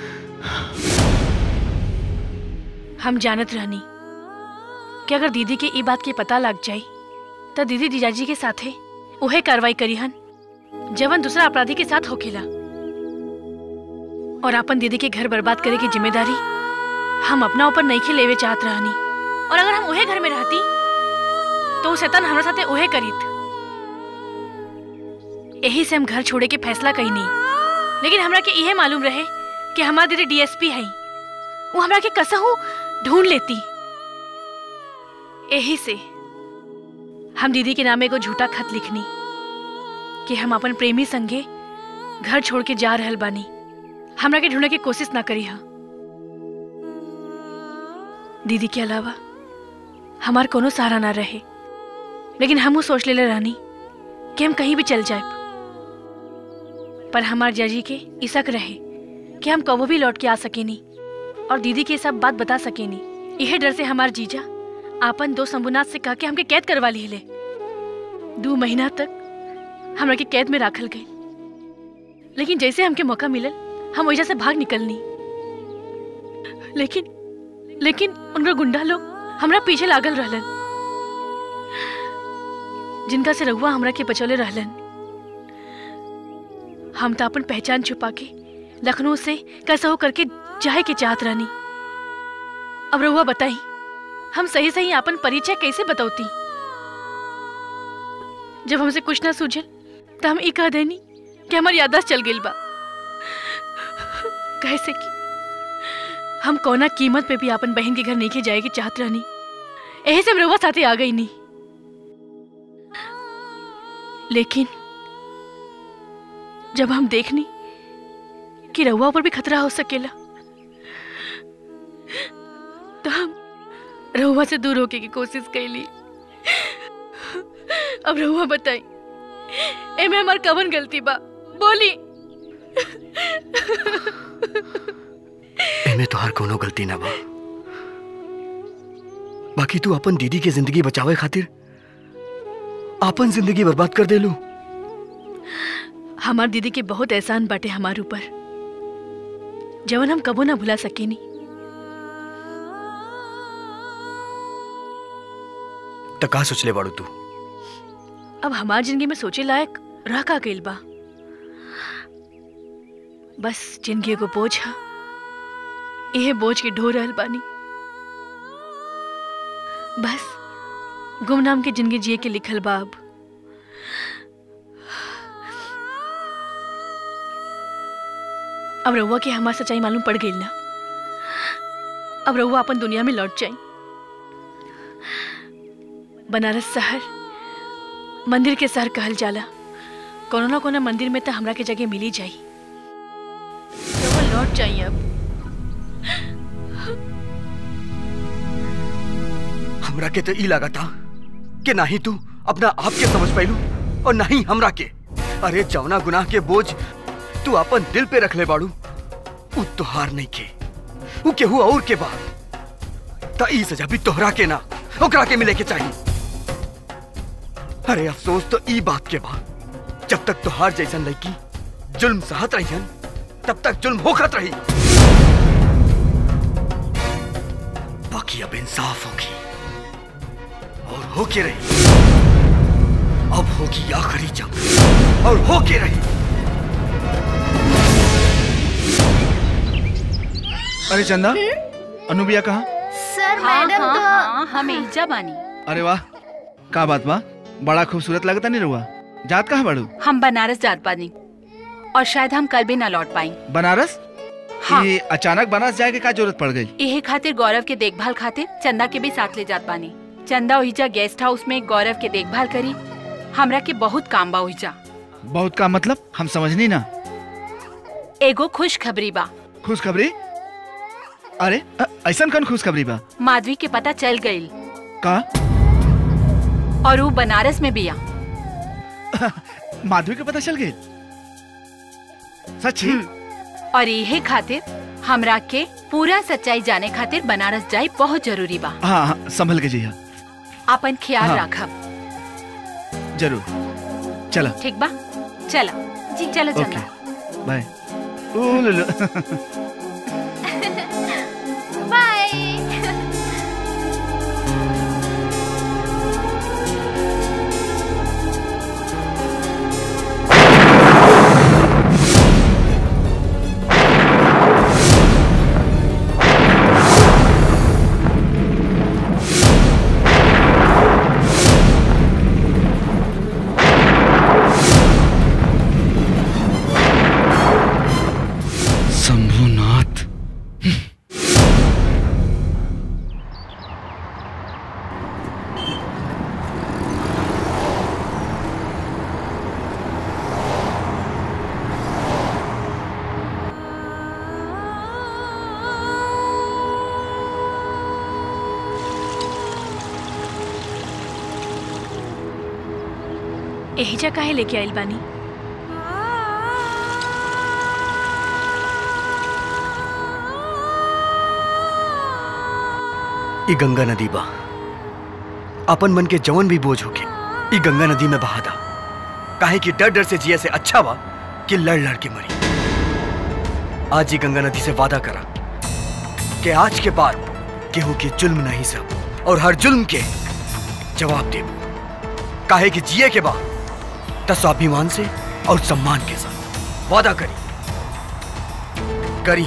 हम जानत रहनी कि अगर दीदी के ई बात के पता लग जाई तो दीदी जीजाजी के साथे उहे कार्रवाई करी हन जवन दूसरा अपराधी के साथ होखेला और अपन दीदी के घर बर्बाद करे की जिम्मेदारी हम अपना ऊपर नहीं लेवे चाहत रहनी और अगर हम उहे घर में रहती तो उ शैतान हमरा साथे उहे करीत यही से हम घर छोड़े के फैसला कही नहीं लेकिन हमरा के इहे मालूम रहे कि हमार दीदी डीएसपी है वो हमरा के कसहू ढूंढ लेती यही से हम दीदी के नामे को झूठा खत लिखनी कि हम अपन प्रेमी संगे घर छोड़ के जा रहल बानी हमरा के ढूंढे के कोशिश ना करी हा दीदी के अलावा हमार कोनो सहारा ना रहे लेकिन हमू सोच लेले रहनी कि हम कहीं भी चल जाए पर हमार जजी के इसक रहे कि हम कबो भी लौट के आ सकेनी और दीदी के सब बात बता सकेनी यह डर से हमार जीजा आपन दो शंभुनाथ से कह के हमके कैद करवा ली ले दो महीना तक हमरा के कैद में राखल गई लेकिन जैसे हमके मौका मिलल हम वजह से भाग निकलनी लेकिन लेकिन उनका गुंडा लोग हमरा पीछे लागल रहलन जिनका से रघुआ हमरा के बचौले रहलन हम तो अपन पहचान छुपा के लखनऊ से कैसा हो करके जाए के चाहत रहनी अब रहुआ बताई हम सही सही अपन परिचय कैसे बतौती जब हमसे कुछ ना सूझल तो हम ई कह देनी कि हमार याददाश्त चल गई बा कैसे कि हम कौना कीमत पे भी अपन बहन के घर नहीं के जाए के चाहत रहनी यही से हम रहुआ साथे आ गई नहीं लेकिन जब हम देखनी कि रहुआ पर भी खतरा हो सकेला तो हम रहुआ से दूर होके की कोशिश कैली अब रहुआ बताई एमे हमार कवन गलती बा बोली एमे तोहार कोनो गलती ना बा बाकी तू अपन दीदी के जिंदगी बचावे खातिर अपन जिंदगी बर्बाद कर देलू हमार दीदी के बहुत एहसान बाटे हमार ऊपर जवन हम कबो ना भुला सकेनी त का सोचले बाड़ू तू अब हमार जिंदगी में सोचे लायक रह का गइल बा बस जिंदगी को बोझ है यह बोझ के ढो रहल बानी बस गुमनाम के जिंदगी जिए के लिखल बा अब अब रउआ के हमार सच्चाई मालूम पड़ गई ना अब रउआ अपन दुनिया में लौट जाई बनारस शहर मंदिर के शहर कहल जाला कोनो ना कोनो मंदिर में तो हमरा के जगह मिली जाई रउआ लौट जाई अब हमरा के तो ई लगा था कि ना ही तू अपना आप के समझ पाइलू और ना ही हमरा के अरे जवना गुनाह के बोझ तू अपन दिल पे रख ले बाड़ू उ तोहार नहीं के उ केहू और के बा ता ई सजा भी तोहरा के ना ओकरा के मिले के चाहिए अरे अफसोस तो ई बात के बा जब तक तोहार जैसन लड़की जुल्म सहत रही तब तक जुल्म होखत रही बाकी अब इंसाफ होगी और होके रही अब होगी आखिरी जंग और होके रही अरे चंदा अनुबिया कहा सर हाँ, मैडम हाँ, तो हाँ, हम एजा बानी अरे वाह का बात बा बड़ा खूबसूरत लगता नहीं रुआ जात कहाँ बड़ू हम बनारस जात बानी और शायद हम कल भी ना लौट पाई बनारस हाँ। ये अचानक बनारस जाए के का जरूरत पड़ गई यही खातिर गौरव के देखभाल खातिर चंदा के भी साथ ले जात बानी चंदा ओहिजा गेस्ट हाउस में गौरव के देखभाल करी हमरा के बहुत काम बा ओहिजा बहुत का मतलब हम समझनी ना एगो खुश खबरी बा खुशखबरी अरे अ- ऐसन कौन खुशखबरी बा माधवी के पता चल गई का और वो बनारस में बिया माधवी के पता चल गई सच्ची और यही खातिर हमरा के पूरा सच्चाई जाने खातिर बनारस जाए बहुत जरूरी बा हाँ हाँ संभल के जिया अपन ख्याल हाँ। रखब जरूर चला ठीक बा चला जी चलो ओके चंदा बाय उलुलु। बाय शंभुनाथ एहिजा काहे लेके आइल बानी ई गंगा नदी बा अपन मन के जवन भी बोझ होके ई गंगा नदी में बहा दा काहे कि डर डर से जिया से अच्छा बा कि लड़ लड़ के मरी आज ही गंगा नदी से वादा करा कि आज के बाद केहू के जुल्म नहीं सब और हर जुल्म के जवाब दे काहे कि जिए के बाद त स्वाभिमान से और सम्मान के साथ वादा करी करी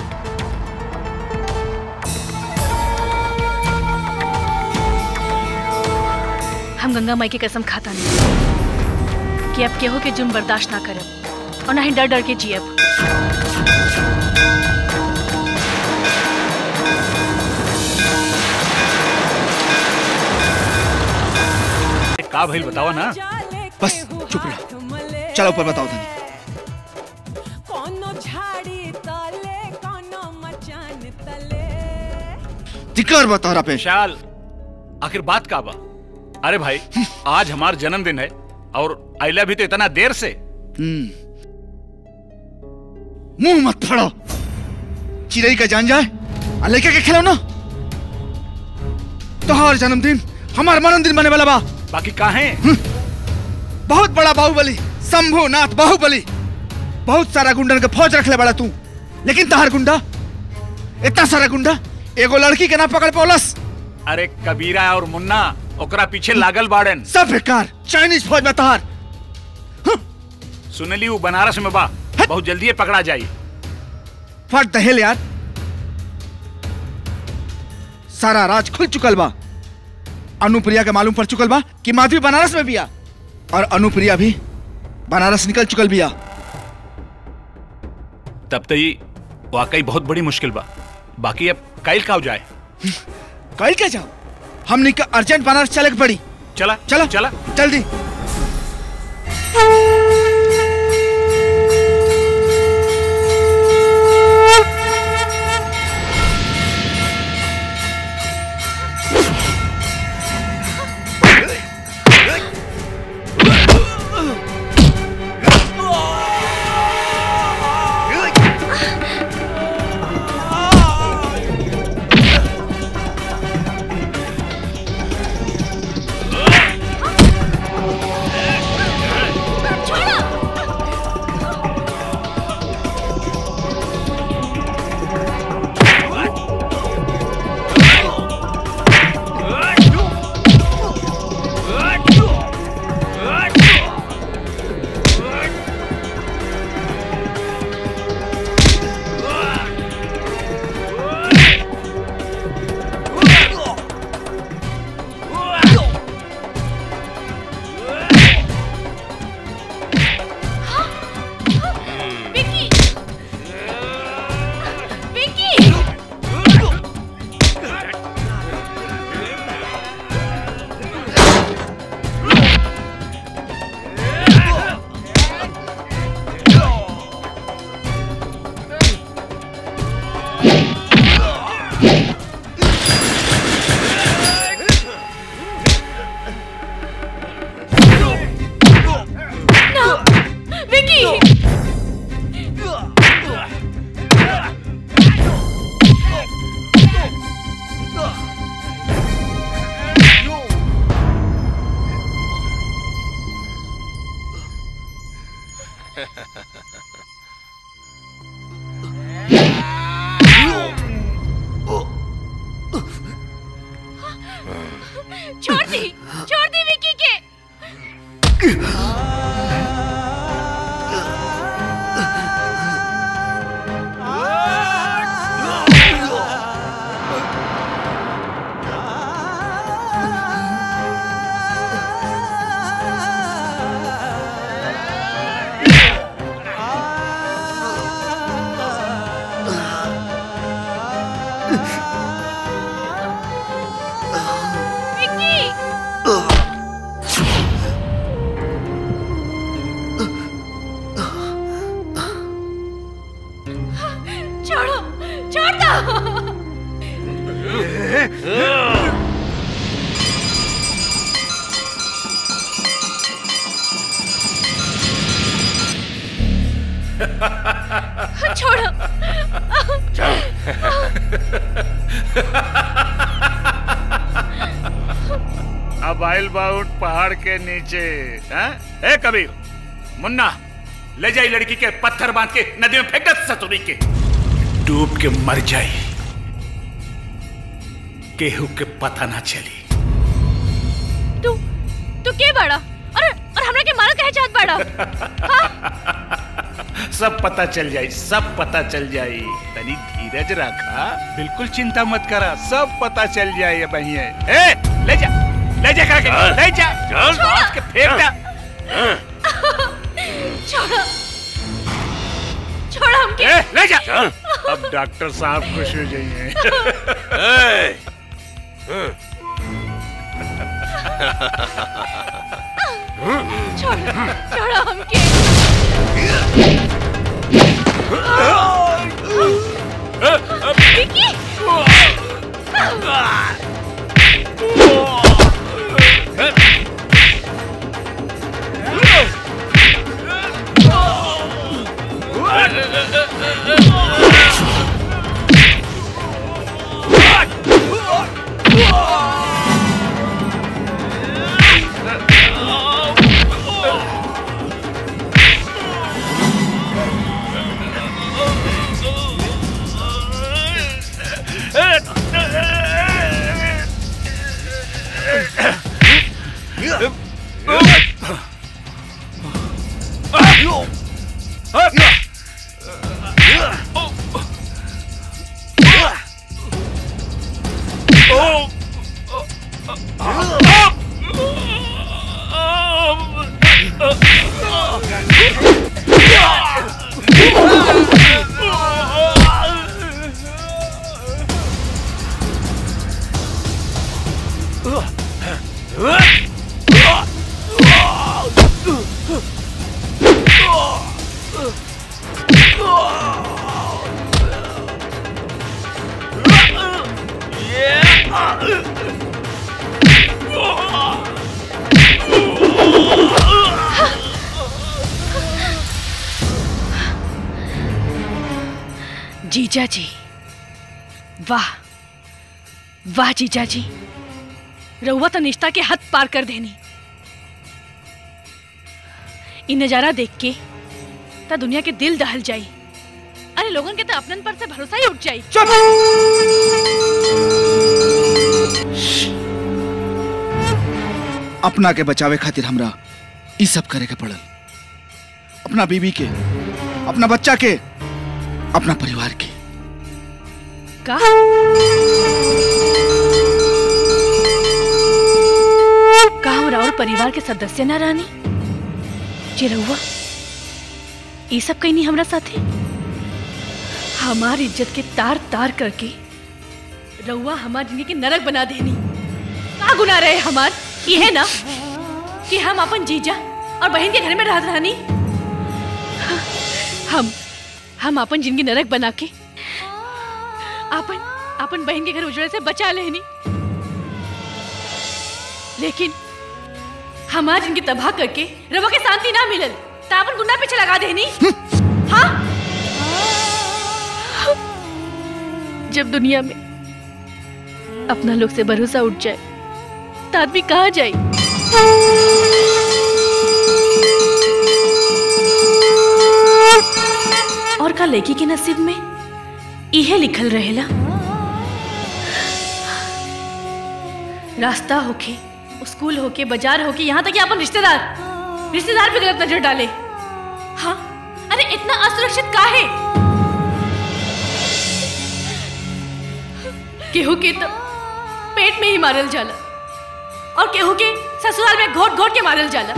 हम गंगा माई की कसम खाता नहीं कि अब केहू के जुर्म बर्दाश्त ना करब और ना ही डर डर के जियब का भइल बतावा ना बस चुप रह चलो ऊपर बताओ धनी जिक्र बता रहा पे विशाल आखिर बात का बा अरे भाई आज हमार जन्मदिन है और आइला भी तो इतना देर से मुंह मत फाड़ो चिड़ई का जान जाए और लेके के खिलौना तोहार जन्मदिन हमार मनोदिन बने वाला बा बाकी का है बहुत बड़ा बाहुबली शंभू नाथ बाहुबली बहुत सारा गुंडन के फौज रखले बड़ा तू लेकिन तहार गुंडा इतना सारा गुंडा एगो लड़की के ना पकड़ पौलस अरे कबीरा और मुन्ना ओकरा पीछे लागल बाड़न सब बेकार चाइनीज फौज में तहार सुनली वो बनारस में बा बहुत जल्दी ये पकड़ा जाई फट दहेल यार सारा राज खुल चुकल बा अनुप्रिया के मालूम पड़ चुकल बा कि माधवी बनारस में बिया और अनुप्रिया भी बनारस निकल चुकल बिया तब तो ये वाकई बहुत बड़ी मुश्किल बा बाकी अब काइल का हो जाए कल क्या जाओ हमने का अर्जेंट बनारस चले के पड़ी चला चला चला जल्दी विकी विकी No! विकी छोड़ दी छोड़ दी विकी के विकी छोड़ो छोड़ दो छोड़ो अब आइल बाउट पहाड़ के नीचे हैं? ए कबीर मुन्ना ले जाई लड़की के पत्थर बांध के नदी में फेंक दे ससुरी के डूब के मर जाई केहू के पता ना चली तू तू के बड़ा और और हमरा के मारा कहे चाहत बड़ा सब पता चल जाई सब पता चल जाई तनी धीरज रखा बिल्कुल चिंता मत करा सब पता चल जाए बहिए ए ले जा ले जा काके चल। ले जा चल। बांध के फेंक दे छोड़ो छोड़ो हमके ए ले जा अब डॉक्टर साहब खुश हो जाइए छोड़ो छोड़ो हमके विकी जीजा जी वाह वाह जीजा जी रउआ तो निष्ठा के हद पार कर देनी इ नजारा देख के ता दुनिया के दिल दहल जाई अरे लोगन के तो अपनन पर से भरोसा ही उठ जाई अपना के बचावे खातिर हमरा ई सब करे के पड़ल अपना बीबी के अपना बच्चा के अपना परिवार के का का हमरा और परिवार के सदस्य ना रहनी जी रहुआ ये सब कहीं नहीं हमरा साथे हमार इज्जत के तार तार करके रउआ हमार जिंदगी के नरक बना देनी का गुना रहे हमार ये है ना कि हम अपन जीजा और बहन के घर में रहत रहनी हम हम अपन जिंदगी नरक बना के अपन अपन बहन के घर उजड़े से बचा लेनी लेकिन हमार जिंदगी तबाह करके रवा के शांति ना मिलल त अपन गुंडा पीछे लगा देनी हाँ जब दुनिया में अपना लोग से भरोसा उठ जाए तो आदमी कहाँ जाए और का लड़की के नसीब में इहे लिखल रहेला रास्ता होके स्कूल होके बाजार होके यहाँ तक कि अपन रिश्तेदार रिश्तेदार भी गलत नजर डाले हाँ अरे इतना असुरक्षित का है केहू के तो पेट में ही मारल जाला और केहू के ससुराल में घोट घोट के मारल जाला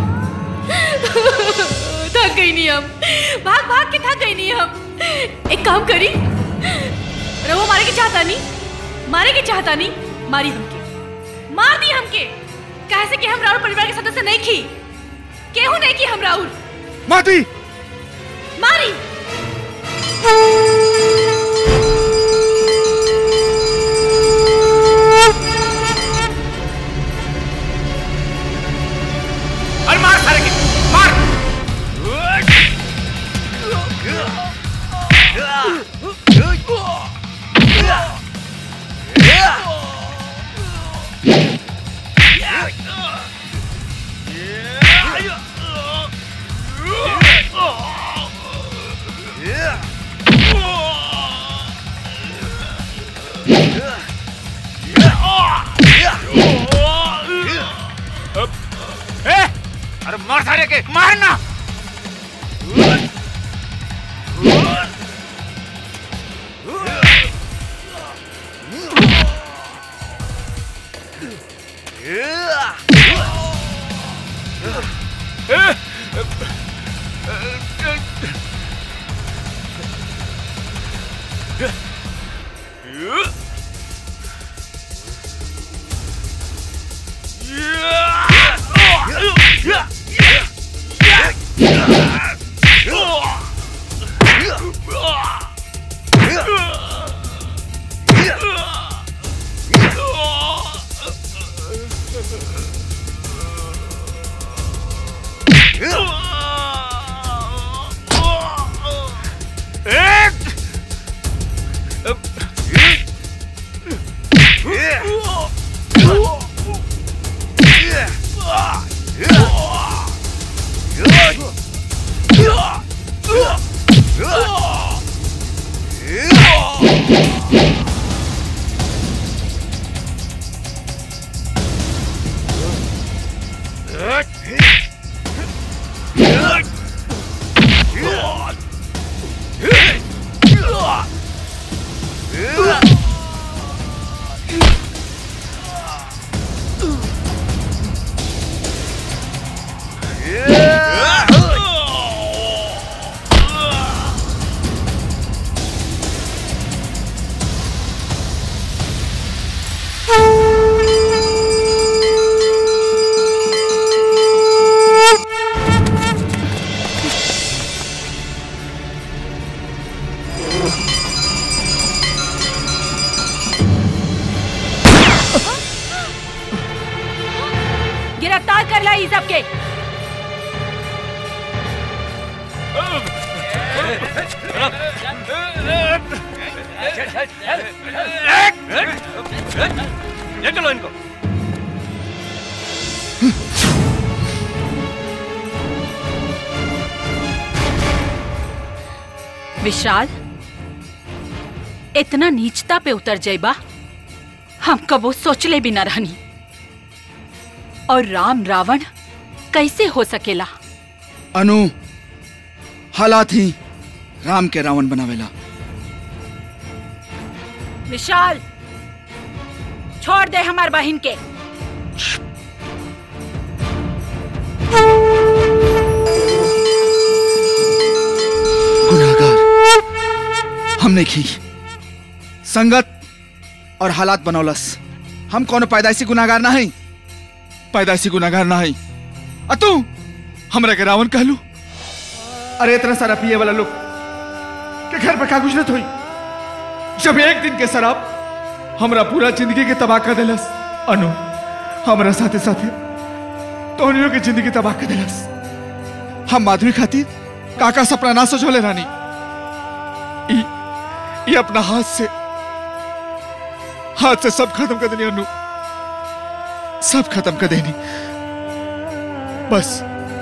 थक गई नहीं हम भाग भाग के थक गई नहीं हम एक काम करी रवो मारे के चाहता नहीं मारे के चाहता नहीं मारी हमके मार दी हमके कहे से कि हम राउर परिवार के सदस्य नहीं खी केहू नहीं की हम राउर माती मारी अरे मार सारे के मार ए, अरे मार सारे के मारना गिरफ्तार कर ला ई सबके ले चलो इनको विशाल इतना नीचता पे उतर जाइबा हम कबो सोचले भी न रहनी और राम रावण कैसे हो सकेला अनु हालात ही राम के रावण बनावेला विशाल छोड़ दे हमार बहन के गुनाहगार हमने की संगत और हालात बनौलस हम कौन पैदाइशी गुनाहगार ना है पैदाइशी गुनाहगार ना है अ तू हमरा के रावण कहलू अरे इतना सारा पिए वाला लोग के घर पर का गुजरत हुई जब एक दिन के शराब हमरा पूरा जिंदगी के तबाह कर देलस अनु हमरा साथे साथे तोहनियों की जिंदगी तबाह कर देलस हम माधवी खातिर काका सपना ना सोचोले रानी ई ई अपना हाथ से हाथ से सब खत्म कर देनी अनु सब खत्म कर देनी बस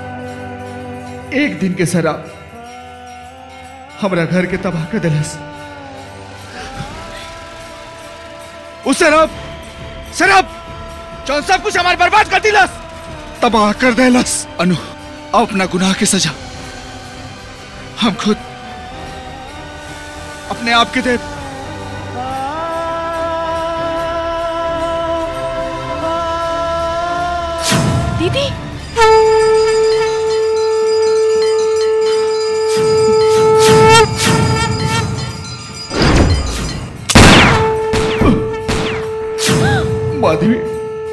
एक दिन के शराब हमरा घर के तबाह कर दिलस उस शराब शराब जौन सब कुछ हमारे बर्बाद कर दिलस तबाह कर देलस अनु अब अपना गुनाह की सजा हम खुद अपने आप के दे दीदी माधवी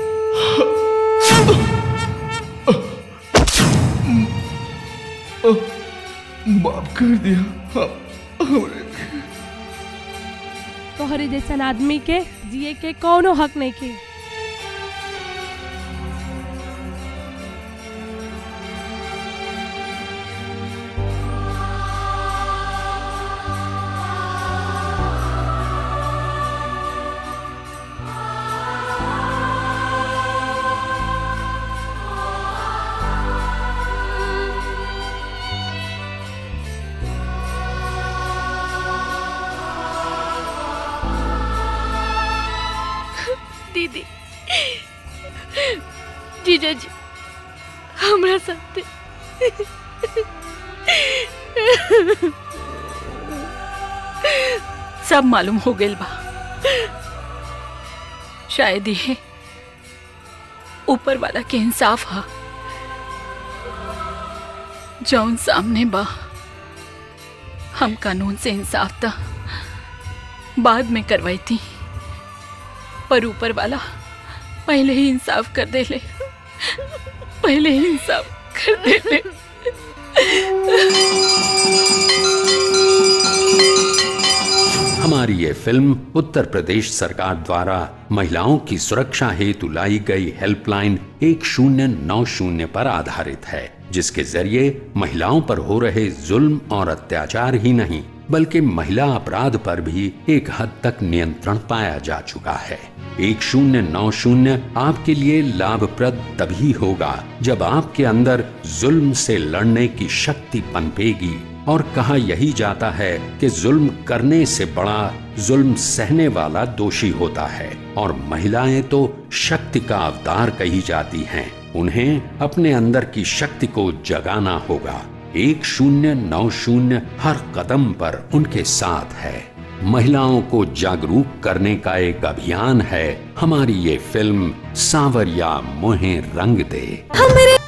माफ कर दिया हम- हमरे तोहरे जैसन आदमी के जिए के कौनो हक नहीं के दीदी जीजा जी हमरा साथे सब मालूम हो गइल बा शायद ये ऊपर वाला के इंसाफ हा जौन सामने बा हम कानून से इंसाफ था बाद में करवाई थी पर ऊपर वाला पहले ही इंसाफ कर दे ले पहले ही इंसाफ कर दे ले हमारी ये फिल्म उत्तर प्रदेश सरकार द्वारा महिलाओं की सुरक्षा हेतु लाई गई हेल्पलाइन एक शून्य नौ शून्य पर आधारित है जिसके जरिए महिलाओं पर हो रहे जुल्म और अत्याचार ही नहीं बल्कि महिला अपराध पर भी एक हद तक नियंत्रण पाया जा चुका है एक शून्य नौ शून्य आपके लिए लाभप्रद तभी होगा जब आपके अंदर जुल्म से लड़ने की शक्ति पनपेगी और कहा यही जाता है कि जुल्म करने से बड़ा जुल्म सहने वाला दोषी होता है और महिलाएं तो शक्ति का अवतार कही जाती हैं उन्हें अपने अंदर की शक्ति को जगाना होगा एक शून्य नौ शून्य हर कदम पर उनके साथ है महिलाओं को जागरूक करने का एक अभियान है हमारी ये फिल्म सांवरिया मोहे रंग दे हमरे